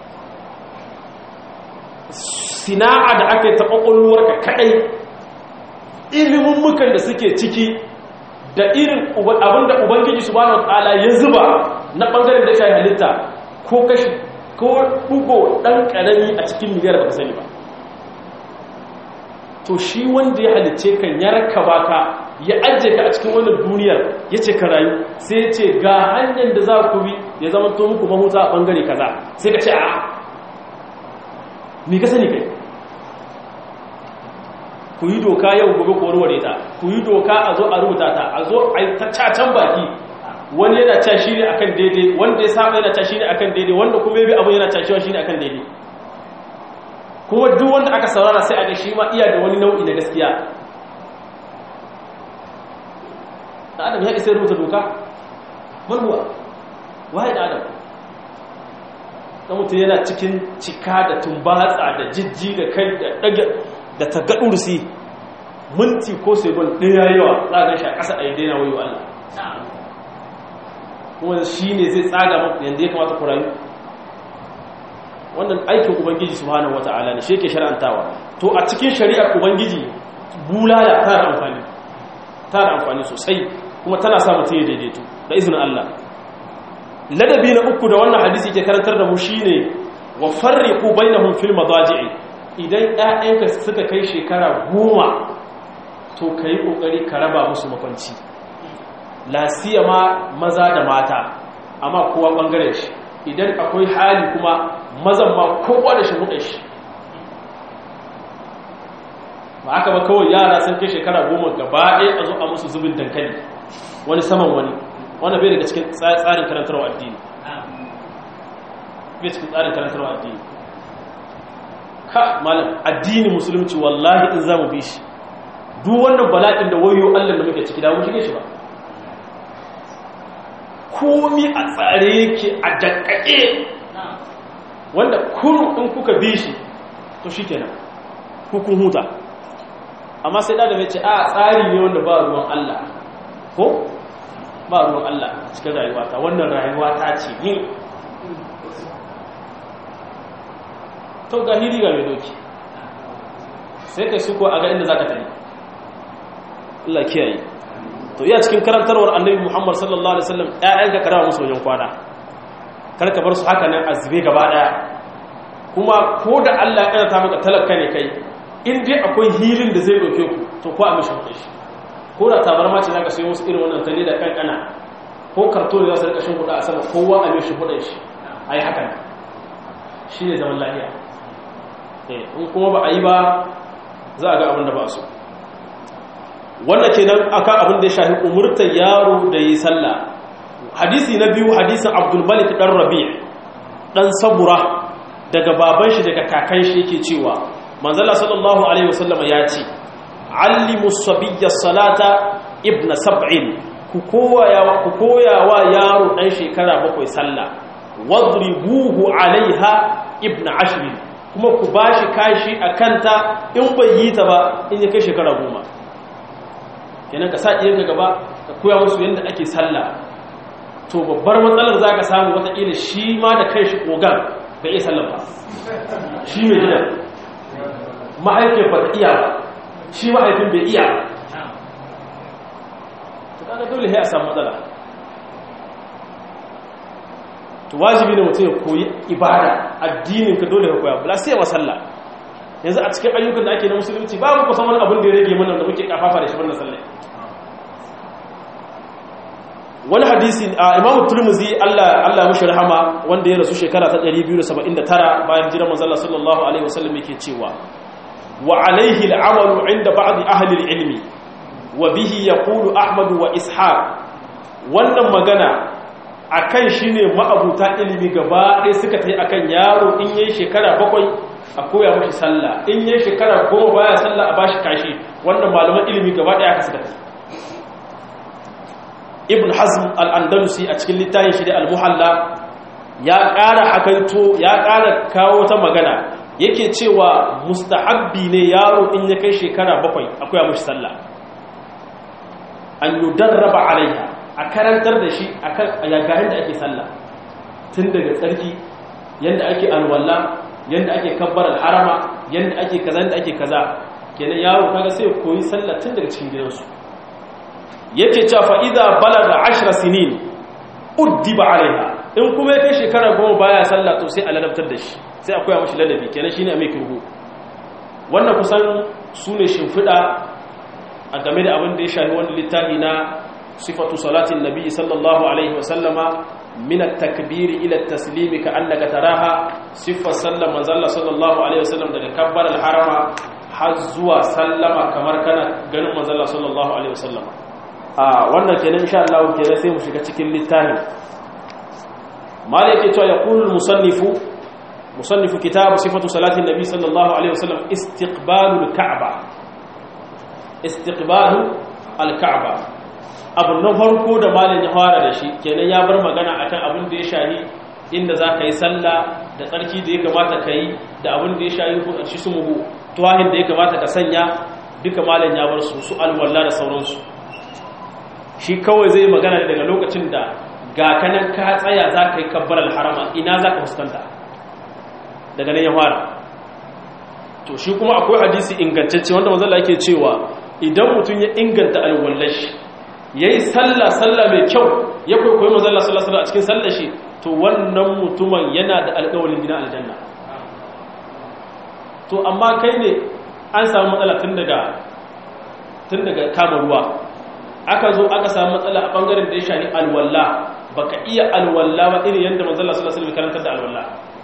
sina'a da aka yi ta ƙwaƙwalwarka kaɗai ilimin mukan da suke ciki da irin abinda ubangiji su bane ta'ala ya zuba na ɓangaren da shayi halitta ko kashi ko ɗugo ɗan ƙarami a cikin miliyar baka sani ba to shi wanda ya halicce kan ya raka baka ya ajiye ka a cikin wannan duniyar ya ce ka rayu sai ya ce ga hanyar da za ku bi ya zama to muku mahuta a ɓangare kaza sai ka ce a mi ka sani kai ku yi doka yau gobe ko warware ta ku yi doka a zo a rubuta ta a zo a yi ta cacan baki wani yana ca shi ne akan daidai wanda ya saba yana ca shi ne akan daidai wanda kuma ya bi abin yana cashewa shi ne akan daidai kuma duk wanda aka saurara sai a ga shi ma iya da wani nau'i na gaskiya da adam ya isa rubuta doka manuwa waye da adam na mutum yana cikin cika da tumbatsa da jijji da kai da ɗage da ta gaɗursi minti ko segon ɗaya yawa za a gan shi a ƙasa a yi daina wayo Allah kuma shi ne zai tsaga maku yadda ya kamata ku rayu wannan aikin ubangiji subhanahu wata'ala ne shi yake shar'antawa to a cikin shari'ar ubangiji bulala tana da amfani tana da amfani sosai kuma tana sa mutum ya daidaito da izinin Allah ladabi na uku da wannan hadisi ke karantar da mu shine wa farriqu bainahum fil madaji'i idan ƴaƴanka suka kai shekara goma to kai kokari ka raba musu makwanci la siyama maza da mata amma kowa bangaren shi idan akwai hali kuma mazan ma kowa da shi shi ba haka ba kawai yara sun kai shekara goma gaba ɗaya a zo a musu zubin dankali wani saman wani wanda bai daga cikin tsarin karantarwa addini bai cikin tsarin karantarwa addini ka malam addini musulunci wallahi in za mu bi shi duk wannan bala'in da wayo allah da muke ciki da mu shige shi ba komi a tsare yake a dakkake wanda kuru in kuka bi shi to shi kenan hukun huta amma sai da mai ce a tsari ne wanda ba ruwan Allah ko ba ruwan Allah cikin rayuwata wannan rayuwata ce ni to ga hiri ga mai doki sai kai suko a ga inda za ka tare Allah kiyaye to iya cikin karantarwar annabi Muhammad sallallahu alaihi wasallam ƴaƴanka ka rawa musu wajen kwana kar ka bar su haka nan azube gaba daya kuma ko da Allah ya karanta maka talaka ne kai in dai akwai hilin da zai doke ku to ko a mishi kuɗi shi ko da tabarma ce zaka sayo musu irin wannan tare da kankana ko karto da za su rika shin kuɗa a sama kowa a mishi kuɗin shi ayi haka ne shine zaman lafiya eh in kuma ba a yi ba za a ga abin da ba so wannan kenan akan abin da ya shafi umurtar yaro da yi sallah hadisi na biyu hadisin abdul malik dan rabi' dan sabura daga baban shi daga kakan shi yake cewa manzala sallallahu alaihi wasallama ya ce allimu sabiyya salata ibna sab'in ku koya ku koyawa yaro dan shekara bakwai sallah wadribuhu alaiha ibna ashrin kuma ku bashi kashi akanta in bai yi ta ba in ya kai shekara goma kenan ka sa iyanka gaba ka koya musu yadda ake sallah to babbar matsalar za ka samu wataƙila shi ma da kai shi ƙogan bai iya sallah ba shi mai gidan mahaifin ba ta iya ba shi mahaifin bai iya to kaga dole sai a samu matsala to wajibi ne mutum ya koyi ibada addinin ka dole ka koya ba sai wa sallah yanzu a cikin ayyukan da ake na musulunci babu kusan wani abin da ya rage mana da muke kafafa da shi wannan sallah wani hadisi a imamu turmuzi Allah Allah mushi rahama wanda ya rasu shekara ta 279 bayan jiran manzo Allah sallallahu alaihi wasallam yake cewa wa alaihi al'amalu inda ba'd ahli al-ilmi wa bihi yaqulu ahmad wa ishaq wannan magana akan shine ma'abuta ilimi gaba ɗaya suka tayi akan yaro in yayi shekara bakwai a koya mashi sallah in yayi shekara goma baya sallah a bashi kashi wannan malaman ilimi gaba ɗaya aka suka tayi ibn hazm al-andalusi a cikin littafin shi da al-muhalla ya ƙara hakaito ya ƙara kawo ta magana yake cewa mustahabbi ne yaro in ya kai shekara bakwai akwai mashi sallah an yudarraba alaiha a karantar da shi akan ayagarin da ake sallah tun daga tsarki yanda ake alwala yanda ake kabbar harama yanda ake kaza yanda ake kaza kenan yaro kaga sai koyi sallah tun daga cikin gidansu yake cewa fa idza balaga 10 sinin uddiba alaiha in kuma ya kai shekara goma baya sallah to sai a ladabtar da shi sai a koya mashi ladabi kenan shine mai kirhu wannan kusan sune shimfida a game da abin da ya shafi wani littafi na sifatu salatin nabi sallallahu alaihi wasallama min at-takbir ila at-taslim ka annaka taraha sifar sallar manzalla sallallahu alaihi wasallam daga kabbar al-harama har zuwa sallama kamar kana ganin manzalla sallallahu alaihi wasallama a wannan kenan insha Allah kenan sai mu shiga cikin littafin mala yake cewa yaqulu al-musannifu musannifu kitab sifatu salati nabi sallallahu alaihi wasallam istiqbalul ka'ba istiqbalu al-ka'ba abu na farko da malin ya fara da shi kenan ya bar magana akan abin da ya shahi inda za ka yi sallah da tsarki da ya kamata ka yi da abin da ya shahi shi su muhu tuwahin da ya kamata ka sanya duka malin ya bar su su alwallah da sauransu shi kawai zai magana daga lokacin da ga kanan ka tsaya za ka yi kabbar alharama ina za ka fuskanta daga nan ya fara to shi kuma akwai hadisi ingantacce wanda manzala yake cewa idan mutum ya inganta alwallashi ya yi sallah sallah mai kyau ya kwaikwayo mazalla sallah sallah a cikin sallah shi to wannan mutumin yana da alƙawalin gina aljanna to amma kai ne an samu matsala tun daga tun daga kama ruwa aka zo aka samu matsala a bangaren da ya shani alwalla baka iya alwalla ba irin yadda manzalla sallah sallah karantar da alwalla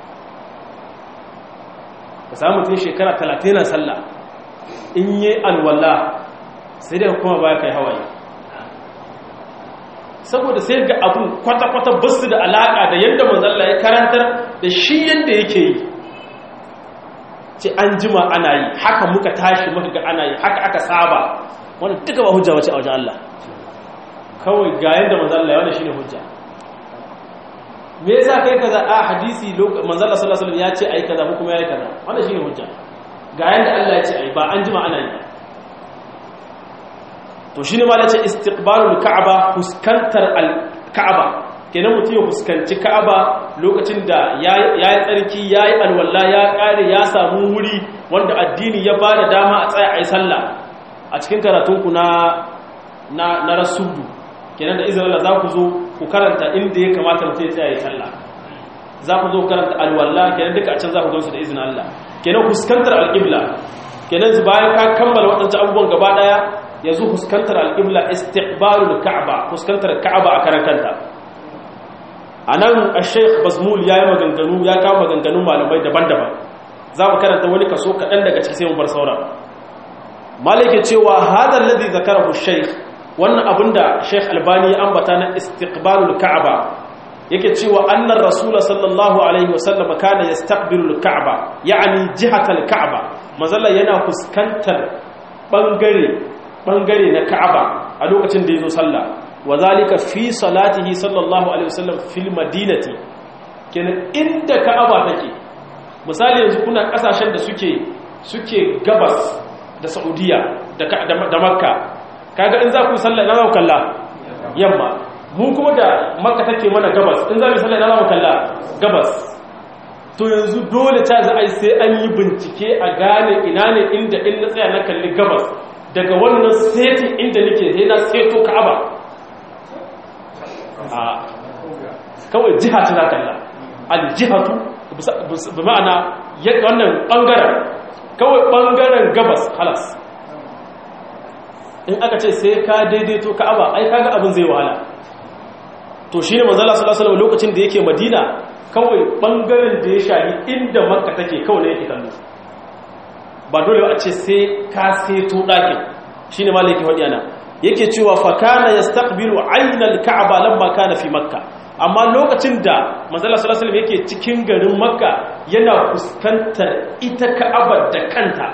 ka samu mutum shekara talatin na sallah in yi alwalla sai dai kuma baya kai hawaye saboda sai ga abun kwata-kwata basu da alaƙa da yadda manzalla ya karantar da shi yadda yake yi ce an jima ana yi haka muka tashi muka ga ana yi haka aka saba wanda duka ba hujja wace a wajen Allah kawai ga yadda manzalla ya wanda shi ne hujja me yasa kai kaza a hadisi manzalla sallallahu alaihi wasallam ya ce ayi kaza ko kuma yayi kaza wanda shi ne hujja ga yadda Allah ya ce ayi ba an jima ana yi to shi ne ma da ce istiqbalul ka'aba fuskantar al-ka'aba kenan mutum ya fuskanci ka'aba lokacin da ya yi tsarki ya yi alwala ya kare ya samu wuri wanda addini ya ba da dama a tsaya a yi sallah a cikin karatunku na na na rasudu kenan da izinin Allah za ku zo ku karanta inda ya kamata mutum ya tsaya ya yi sallah za ku zo karanta alwala kenan duka a can za ku gansu da izinin Allah kenan fuskantar al-qibla kenan bayan ka kammala waɗancan abubuwan gaba ɗaya yanzu fuskantar al'ibla istiqbalul ka'aba fuskantar ka'aba a karan kanta a nan a sheikh bazmul ya yi maganganu ya kawo maganganun malamai daban-daban za mu karanta wani kaso kaɗan daga ciki sai mu bar sauran malake cewa hadar ladi zakarahu sheikh wannan abin da sheikh albani ya ambata na istiqbalul ka'aba yake cewa annar rasula sallallahu alaihi wasallam kana yastaqbilul ka'aba ya'ani jihatal ka'aba mazalla yana fuskantar bangare bangare na Ka'aba a lokacin da yazo sallah wazalika fi salatihi sallallahu alaihi wasallam fil madinati kenan inda Ka'aba take misali yanzu kuna kasashen da suke suke gabas da Saudiya da da Makka kaga in za ku sallah na kalla yamma mu kuma da makka take mana gabas in za mu sallah ina za mu kalla gabas to yanzu dole ta za a yi sai an yi bincike a gane ina ne inda in na tsaya na kalli gabas daga wannan setin inda nake sai na seto ka'aba a kawai jiha ce za kalla aljihatu bi ma'ana wannan bangaren kawai bangaren gabas halas in aka ce sai ka daidaito ka'aba ai kaga abin zai wahala to shine manzo Allah sallallahu alaihi lokacin da yake Madina kawai bangaren da ya shahi inda Makka take kawai ne yake kallo ba dole a ce sai ka seto dakin shine malaki wadi ana yake cewa fa kana yastaqbilu ayna al-ka'ba lamma kana fi Makka amma lokacin da manzo Allah sallallahu alaihi yake cikin garin Makka yana fuskantar ita Ka'aba da kanta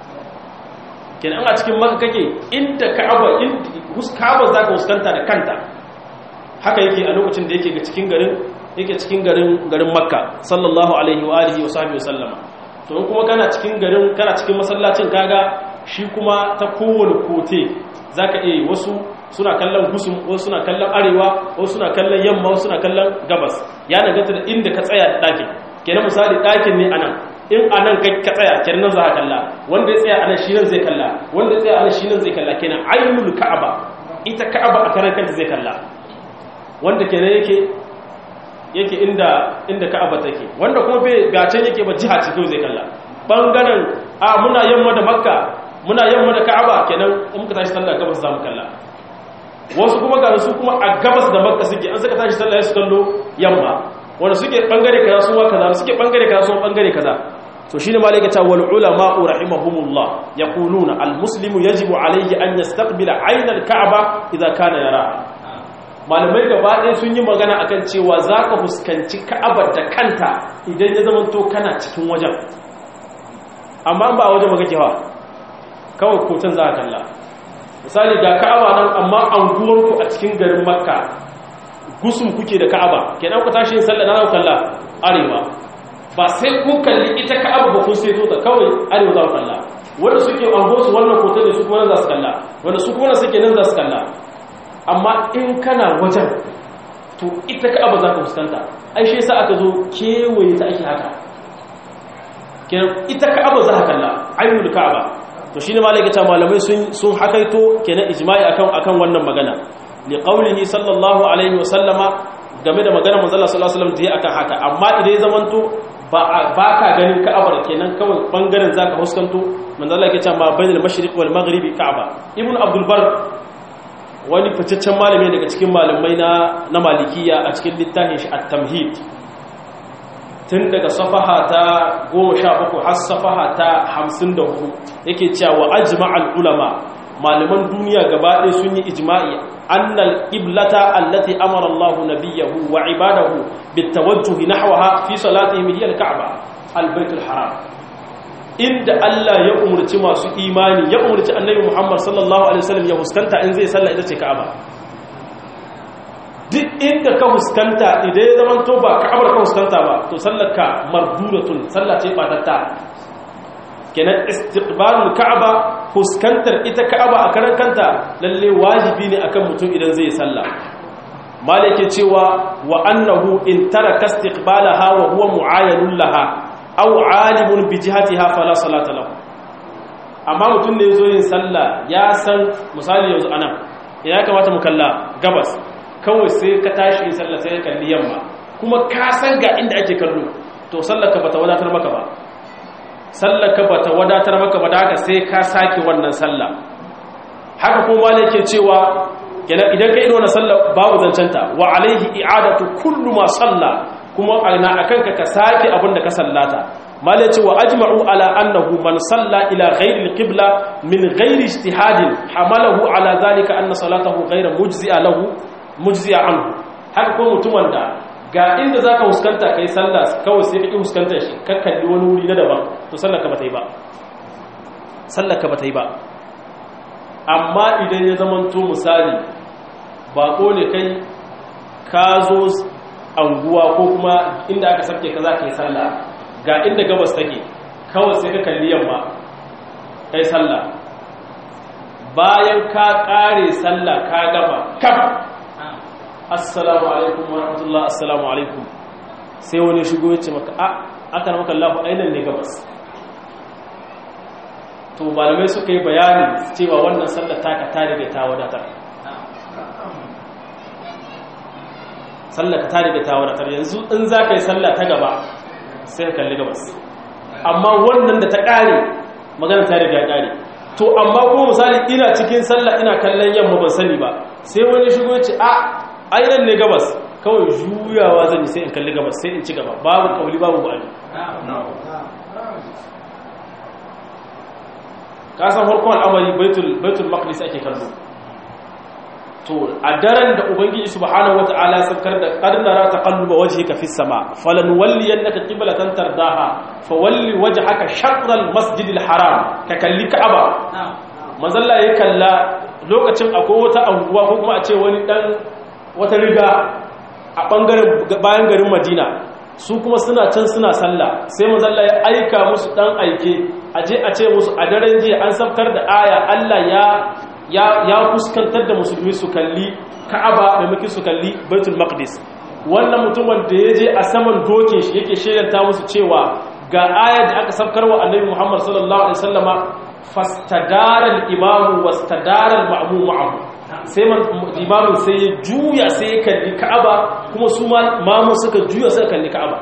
kenan a cikin Makka kake inda Ka'aba inda Ka'aba zaka fuskanta da kanta haka yake a lokacin da yake ga cikin garin yake cikin garin garin makka sallallahu alaihi wa alihi wa sahbihi sallama to in kuma kana cikin garin kana cikin masallacin kaga shi kuma ta kowane kote zaka iya wasu suna kallon gusum wasu suna kallon arewa wasu suna kallon yamma wasu suna kallon gabas ya danganta da inda ka tsaya da ɗakin kenan misali ɗakin ne anan in anan ka tsaya kenan nan za ka kalla wanda ya tsaya anan shi nan zai kalla wanda ya tsaya anan shi nan zai kalla kenan ainul ka'aba ita ka'aba a karan kanta zai kalla wanda kenan yake yake inda inda Ka'aba take wanda kuma bai gacen yake ba jiha ce kai zai kalla bangaren a muna yamma da Makka muna yamma da Ka'aba kenan in muka tashi sallah gabas zamu kalla wasu kuma ga su kuma a gabas da Makka suke an saka tashi sallah su kallo yamma wanda suke bangare kaza su kaza suke bangare kaza su bangare kaza to shine malaka ta wal ulama rahimahumullah yaquluna al muslimu yajibu alayhi an yastaqbila ayna al ka'ba idha kana yara malamai gaba ɗaya sun yi magana akan cewa za ka fuskanci ka'abar da kanta idan ya zama to kana cikin wajen amma ba a wajen maka kewa kawai koton za a kalla misali ga ka'aba nan amma anguwarku a cikin garin makka gusun kuke da ka'aba kenan ku tashi yin sallah na kalla arewa ba sai ku kalli ita ka'aba ba kun sai ta kawai arewa za ku kalla wanda suke anguwarsu wannan koton da su kuma nan za su kalla wanda su kuma suke nan za su kalla amma in kana wajen to ita ka'aba za ka fuskanta ai shi yasa aka zo kewaye ta ake haka kenan ita ka'aba za ka kalla ainul ka'aba to shine malaka ta malamai sun sun hakaito kenan ijma'i akan akan wannan magana li qawlihi sallallahu alaihi wasallama game da maganar manzo Allah sallallahu alaihi wasallam da akan haka amma idan ya zamanto ba ba ka ganin ka'abar kenan kawai bangaren zaka fuskanto manzo Allah yake cewa ma bainal mashriq wal maghribi ka'aba ibnu abdul bar wani fitaccen malami daga cikin malamai na na malikiya a cikin littafin shi at-tamhid tun daga safaha ta 17 har safaha ta 54 yake cewa ajma'al ulama malaman duniya gaba ɗaya sun yi ijma'i annal qiblata allati amara Allahu nabiyahu wa ibadahu bitawajjuh nahwaha fi salatihim hiya al-ka'ba al-baytul haram inda Allah ya umurci masu imani ya umurci annabi Muhammad sallallahu alaihi wasallam ya huskanta in zai sallah ita ce Ka'aba duk inda ka huskanta idan ya zama to ba Ka'abar ka huskanta ba to sallarka marduratun sallah ce batatta kenan istiqbalul Ka'aba huskantar ita Ka'aba a karan kanta lalle wajibi ne akan mutum idan zai sallah malike cewa wa annahu in taraka istiqbalaha wa huwa mu'ayyanun laha aw alimun bi jihatiha fala salata lahu amma mutum ne yazo yin sallah ya san misali yanzu anan ya kamata mu kalla gabas kawai sai ka tashi yin sallah sai ka kalli yamma kuma ka san ga inda ake kallo to sallar ka bata wadatar maka ba sallar ka bata wadatar maka ba da haka sai ka sake wannan sallah haka kuma wale yake cewa idan ka ido na sallah babu zancanta wa alaihi i'adatu kullu ma salla kuma ana akan ka sake abin da ka sallata malai ce wa ajma'u ala annahu man salla ila ghairi alqibla min ghairi ijtihadin hamalahu ala zalika anna salatahu ghayra mujzi'a lahu mujzi'a anhu haka ko mutumin da ga inda zaka huskanta kai sallah kawai sai ka ki huskantar shi ka kalli wani wuri na daban to sallar ka bata yi ba sallar ka bata yi ba amma idan ya zamanto misali bako ne kai ka zo anguwa ko kuma inda aka sabke ka za ka yi sallah ga inda gabas take kawai sai ka kalli yamma kai sallah bayan ka kare sallah ka gaba kaf assalamu alaikum wa rahmatullah assalamu alaikum sai wani shigo ya ce maka a aka na maka lafi ainihin ne gabas to malamai suka yi bayani cewa wannan sallar taka ta riga ta wadatar sallar ta riga ta wadatar yanzu in za ka yi sallar ta gaba sai ka kalli gabas amma wannan da ta ƙare magana ta riga ƙare to amma ko misali ina cikin sallah ina kallon yamma ban sani ba sai wani shigo ya ce a ainihin ne gabas kawai juyawa zan yi sai in kalli gabas sai in ci gaba babu kauli babu ba'ali kasan farkon al'amari baitul maqdis ake kallo to a daren da ubangiji subhanahu wata'ala sabkar da qarnara taqalluba wajhika fis sama falan walli annaka qiblatan tardaha fawalli wajhaka shatr al masjid al haram ka kalli ka'aba manzalla ya kalla lokacin akwai wata anguwa ko kuma a ce wani dan wata riga a bangaren bayan garin madina su kuma suna can suna sallah sai manzalla ya aika musu dan aike aje a ce musu a daren jiya an sabkar da aya Allah ya ya fuskantar da musulmi su kalli ka'aba maimakon su kalli baitul maqdis wannan mutumin da ya je a saman dokin shi yake shaidanta musu cewa ga aya da aka sabkar wa annabi muhammad sallallahu alaihi wasallama fastadara al-imamu wastadara al-ma'mum ma'ahu sai imamu sai ya juya sai ya kalli ka'aba kuma su mamu suka juya sai kalli ka'aba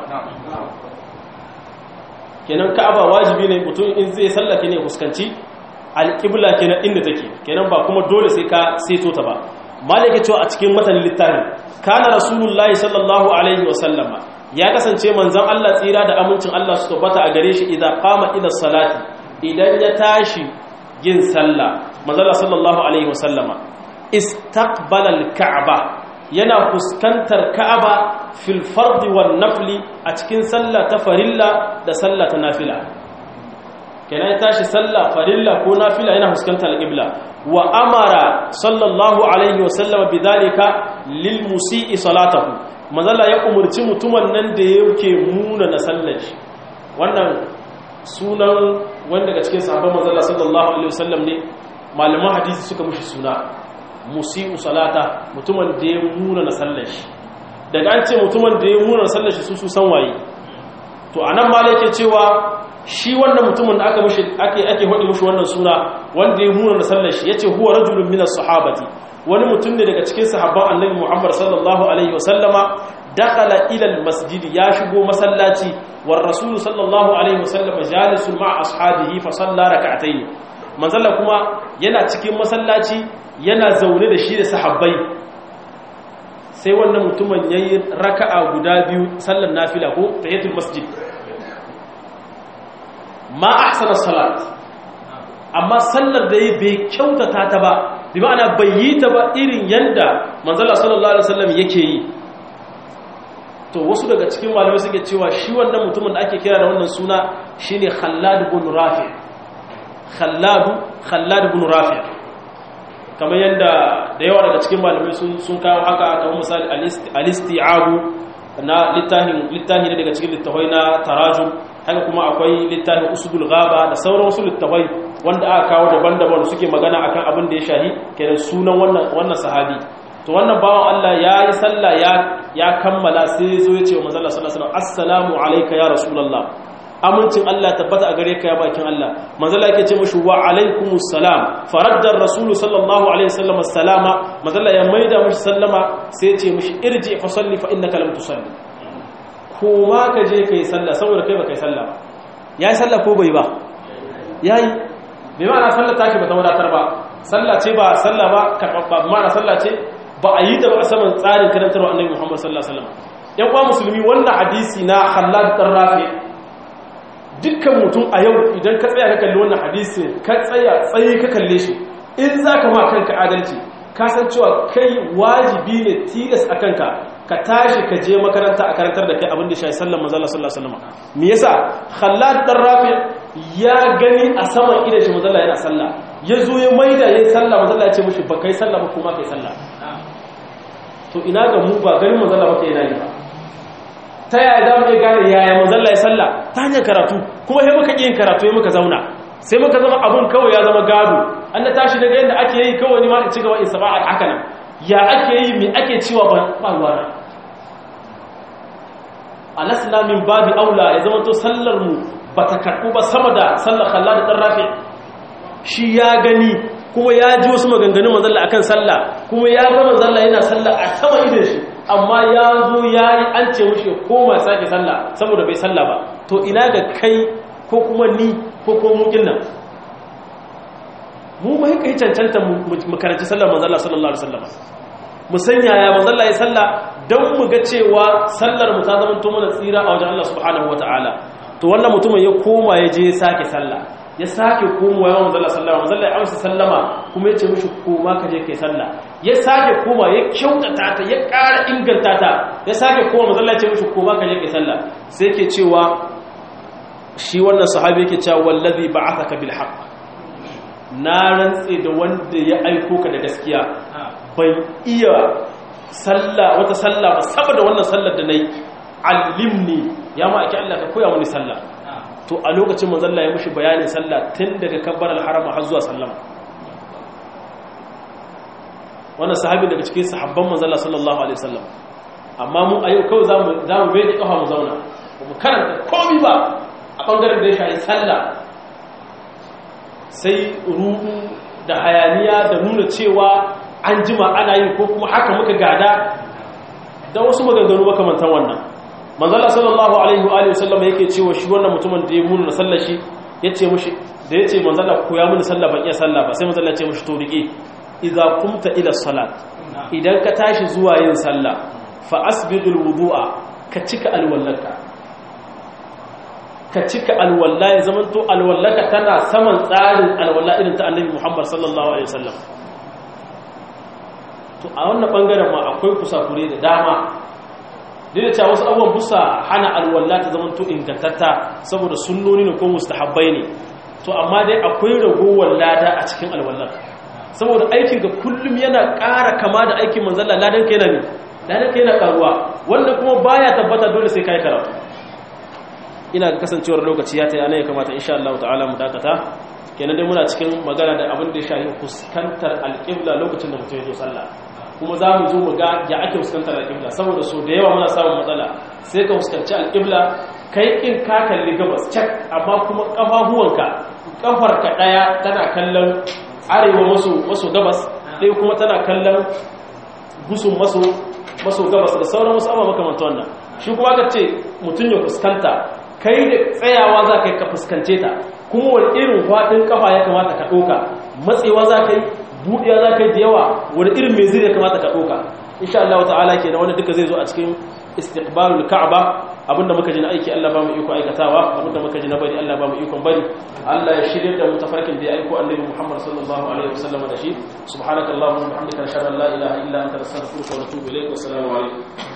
kenan ka'aba wajibi ne mutum in zai sallake ne fuskanci alƙibla kenan inda take kenan ba kuma dole sai ka seto ta ba malaka cewa a cikin matanin littafin kana rasulullahi sallallahu alaihi wa sallama ya kasance manzon Allah tsira da amincin Allah su tabbata a gare shi idan qama ila salati idan ya tashi yin sallah manzon sallallahu alaihi wa sallama istaqbala al-ka'ba yana fuskantar ka'aba fil fardi wan nafli a cikin sallah ta farilla da sallah ta nafila kenan ya tashi sallah farilla ko nafila yana fuskantar al-qibla wa amara sallallahu alaihi wa sallam bidalika lil musii salatahu manzala ya umurci mutumin nan da yake muna na sallar shi wannan sunan wanda daga cikin sahabban manzala sallallahu alaihi wa sallam ne malaman hadisi suka mushi suna musi'u salata mutumin da ya muna na sallar shi daga an ce mutumin da ya muna na sallar shi su su san waye to anan ma yake cewa shi wannan mutumin da aka mushi ake ake hodi mushi wannan suna wanda ya muna na sallar shi yace huwa rajulun minas sahabati wani mutum ne daga cikin sahabban annabi Muhammad sallallahu alaihi wasallama dakhala ila almasjid ya shigo masallaci war rasul sallallahu alaihi wasallama jalisun ma'a ashabihi fa salla rak'atayn manzalla kuma yana cikin masallaci yana zaune da shi da sahabbai sai wannan mutumin yayi raka'a guda biyu sallar nafila ko tahiyatul masjid ma ahsana salat amma sallar da yi bai kyautata ta ba bi ma'ana bai yi ta ba irin yanda manzala sallallahu alaihi wasallam yake yi to wasu daga cikin malamai suke cewa shi wannan mutumin da ake kira da wannan suna shine Khallad ibn Rafi Khallad Khallad ibn Rafi kamar yanda da yawa daga cikin malamai sun sun kawo haka kamar misali al-isti'abu na littafin littafi ne daga cikin littafai na tarajum haka kuma akwai littafin usudul ghaba da sauran wasu littafai wanda aka kawo daban-daban suke magana akan abin da ya shahi kenan sunan wannan wannan sahabi to wannan bawan Allah ya yi sallah ya ya kammala sai ya zo ya ce wa manzo Allah sallallahu alaihi wasallam assalamu alayka ya rasulullah amincin Allah tabbata a gare ka ya bakin Allah manzo Allah yake ce mushi wa alaikumus salam faradda ar-rasul sallallahu alaihi wasallam assalama manzo Allah ya maida mushi sallama sai ya ce mushi irji fa salli fa innaka lam tusalli koma ka je kai sallah saboda kai ba kai sallah ba yayi sallah ko bai ba yayi bai ma'ana sallah take ba ta wadatar ba sallah ce ba sallah ba karɓaɓɓa ma'ana sallah ce ba a yi ta ba a saman tsarin karantarwa annabi Muhammad sallallahu alaihi wasallam yan uwa musulmi wannan hadisi na Khallad dan Rafi dukkan mutum a yau idan ka tsaya ka kalli wannan hadisi ka tsaya tsayi ka kalle shi in zaka ma kanka adalci ka san cewa kai wajibi ne tilas a kanka ka tashi ka je makaranta a karantar da kai abin da shi sallan manzo Allah sallallahu alaihi wasallam me yasa Khallad dan Rafi ya gani a saman idan shi manzo Allah yana sallah ya zo ya maida yayin sallah manzo Allah ya ce mishi ba kai sallah ba kuma kai sallah to ina ga mu ba garin manzo Allah ba kai yana yi ba ta yaya za mu iya gane yaya manzo Allah ya sallah ta hanyar karatu kuma sai muka yin karatu sai muka zauna sai muka zama abun kawai ya zama gado an na tashi daga yadda ake yi kawai ni ma in ci gaba in saba haka nan ya ake yi mai ake cewa ba ruwana alasna min babi aula ya zama to sallar mu bata karbu ba sama da sallar khallad dan rafi shi ya gani kuma ya ji wasu maganganun manzalla akan sallah kuma ya ga manzalla yana sallah a sama idan shi amma ya zo ya yi an ce mushi ya koma sake sallah saboda bai sallah ba to ina ga kai ko kuma ni ko ko mu nan mu ba kai cancanta mu karanci sallar manzalla sallallahu alaihi wasallam mu sanya ya manzalla ya sallah don mu ga cewa sallar mu ta zama mana tsira a wajen Allah subhanahu wataala to wannan mutumin ya koma ya je ya sake sallah ya sake komowa yawan manzalla sallama manzalla ya amsa sallama kuma ya ce mishi koma ka je kai sallah ya sake koma ya kyautata ta ya ƙara inganta ta ya sake koma manzalla ya ce mishi koma ka je kai sallah sai ke cewa shi wannan sahabi yake cewa wallazi ba'athaka bil haqq na rantse da wanda ya aiko ka da gaskiya ban iya sallah wata sallah ba saboda wannan sallar da nayi allimni ya ma ake Allah ka koya mini sallah to a lokacin manzalla ya mushi bayanin sallah tun daga kabbar al-harama har zuwa sallama wannan sahabi daga cikin sahabban manzalla sallallahu alaihi wasallam amma mu a yau kawai zamu zamu bai da kafa mu zauna mu karanta komai ba a bangaren da ya shafi sallah sai ruhu da hayaniya da nuna cewa an jima ana yi ko kuma haka muka gada da wasu maganganu makamantan wannan manzala sallallahu alaihi wa alihi wasallam yake cewa shi wannan mutumin da ya muna sallar shi yace mushi da yace manzala ko ya muni sallah ban iya sallah ba sai manzala ya ce mushi to rike idza kumta ila salat idan ka tashi zuwa yin sallah fa asbidul wudu'a ka cika alwallaka ka cika alwalla ya zamanto alwallaka tana saman tsarin alwalla irin ta annabi Muhammad sallallahu alaihi wasallam to a wannan bangaren ma akwai kusakure da dama duk da cewa wasu abubuwan busa hana alwalla ta zama to ingantatta saboda sunnoni ne ko mustahabbai ne to amma dai akwai ragowar lada a cikin alwallar saboda aikin ga kullum yana ƙara kama da aikin manzalla ladan ka yana ne ladan ka yana ƙaruwa wannan kuma baya tabbata dole sai kai karatu ina ga kasancewar lokaci ya ta yana ya kamata insha Allah ta'ala mu dakata kenan dai muna cikin magana da abin da ya shafi fuskantar alƙibla lokacin da mutum ya zo sallah kuma za mu zo mu ga ya ake fuskantar alƙibla saboda so da yawa muna samun matsala sai ka fuskanci alƙibla kai in ka kalli gabas cak amma kuma ƙafafuwanka ƙafarka ɗaya tana kallon arewa maso maso gabas ɗaya kuma tana kallon gusun maso maso gabas da sauran wasu abubuwa makamanta wannan shi kuma ka ce mutum ya fuskanta kai da tsayawa za ka yi ka fuskance ta kuma wani irin faɗin ƙafa ya kamata ka ɗauka matsewa za ka yi buɗewa za ka yi da yawa wani irin mai zai ya kamata ka ɗauka insha Allah ta'ala ke da wani duka zai zo a cikin istiqbalul ka'aba abinda muka ji na aiki Allah ba mu iko aikatawa abinda muka ji na bari Allah ba mu ikon bari Allah ya shirye da mu tafarkin da ya aiko annabi Muhammad sallallahu alaihi wasallam da shi subhanakallahumma wa bihamdika ashhadu an la ilaha illa anta astaghfiruka wa atubu ilaik wa assalamu alaikum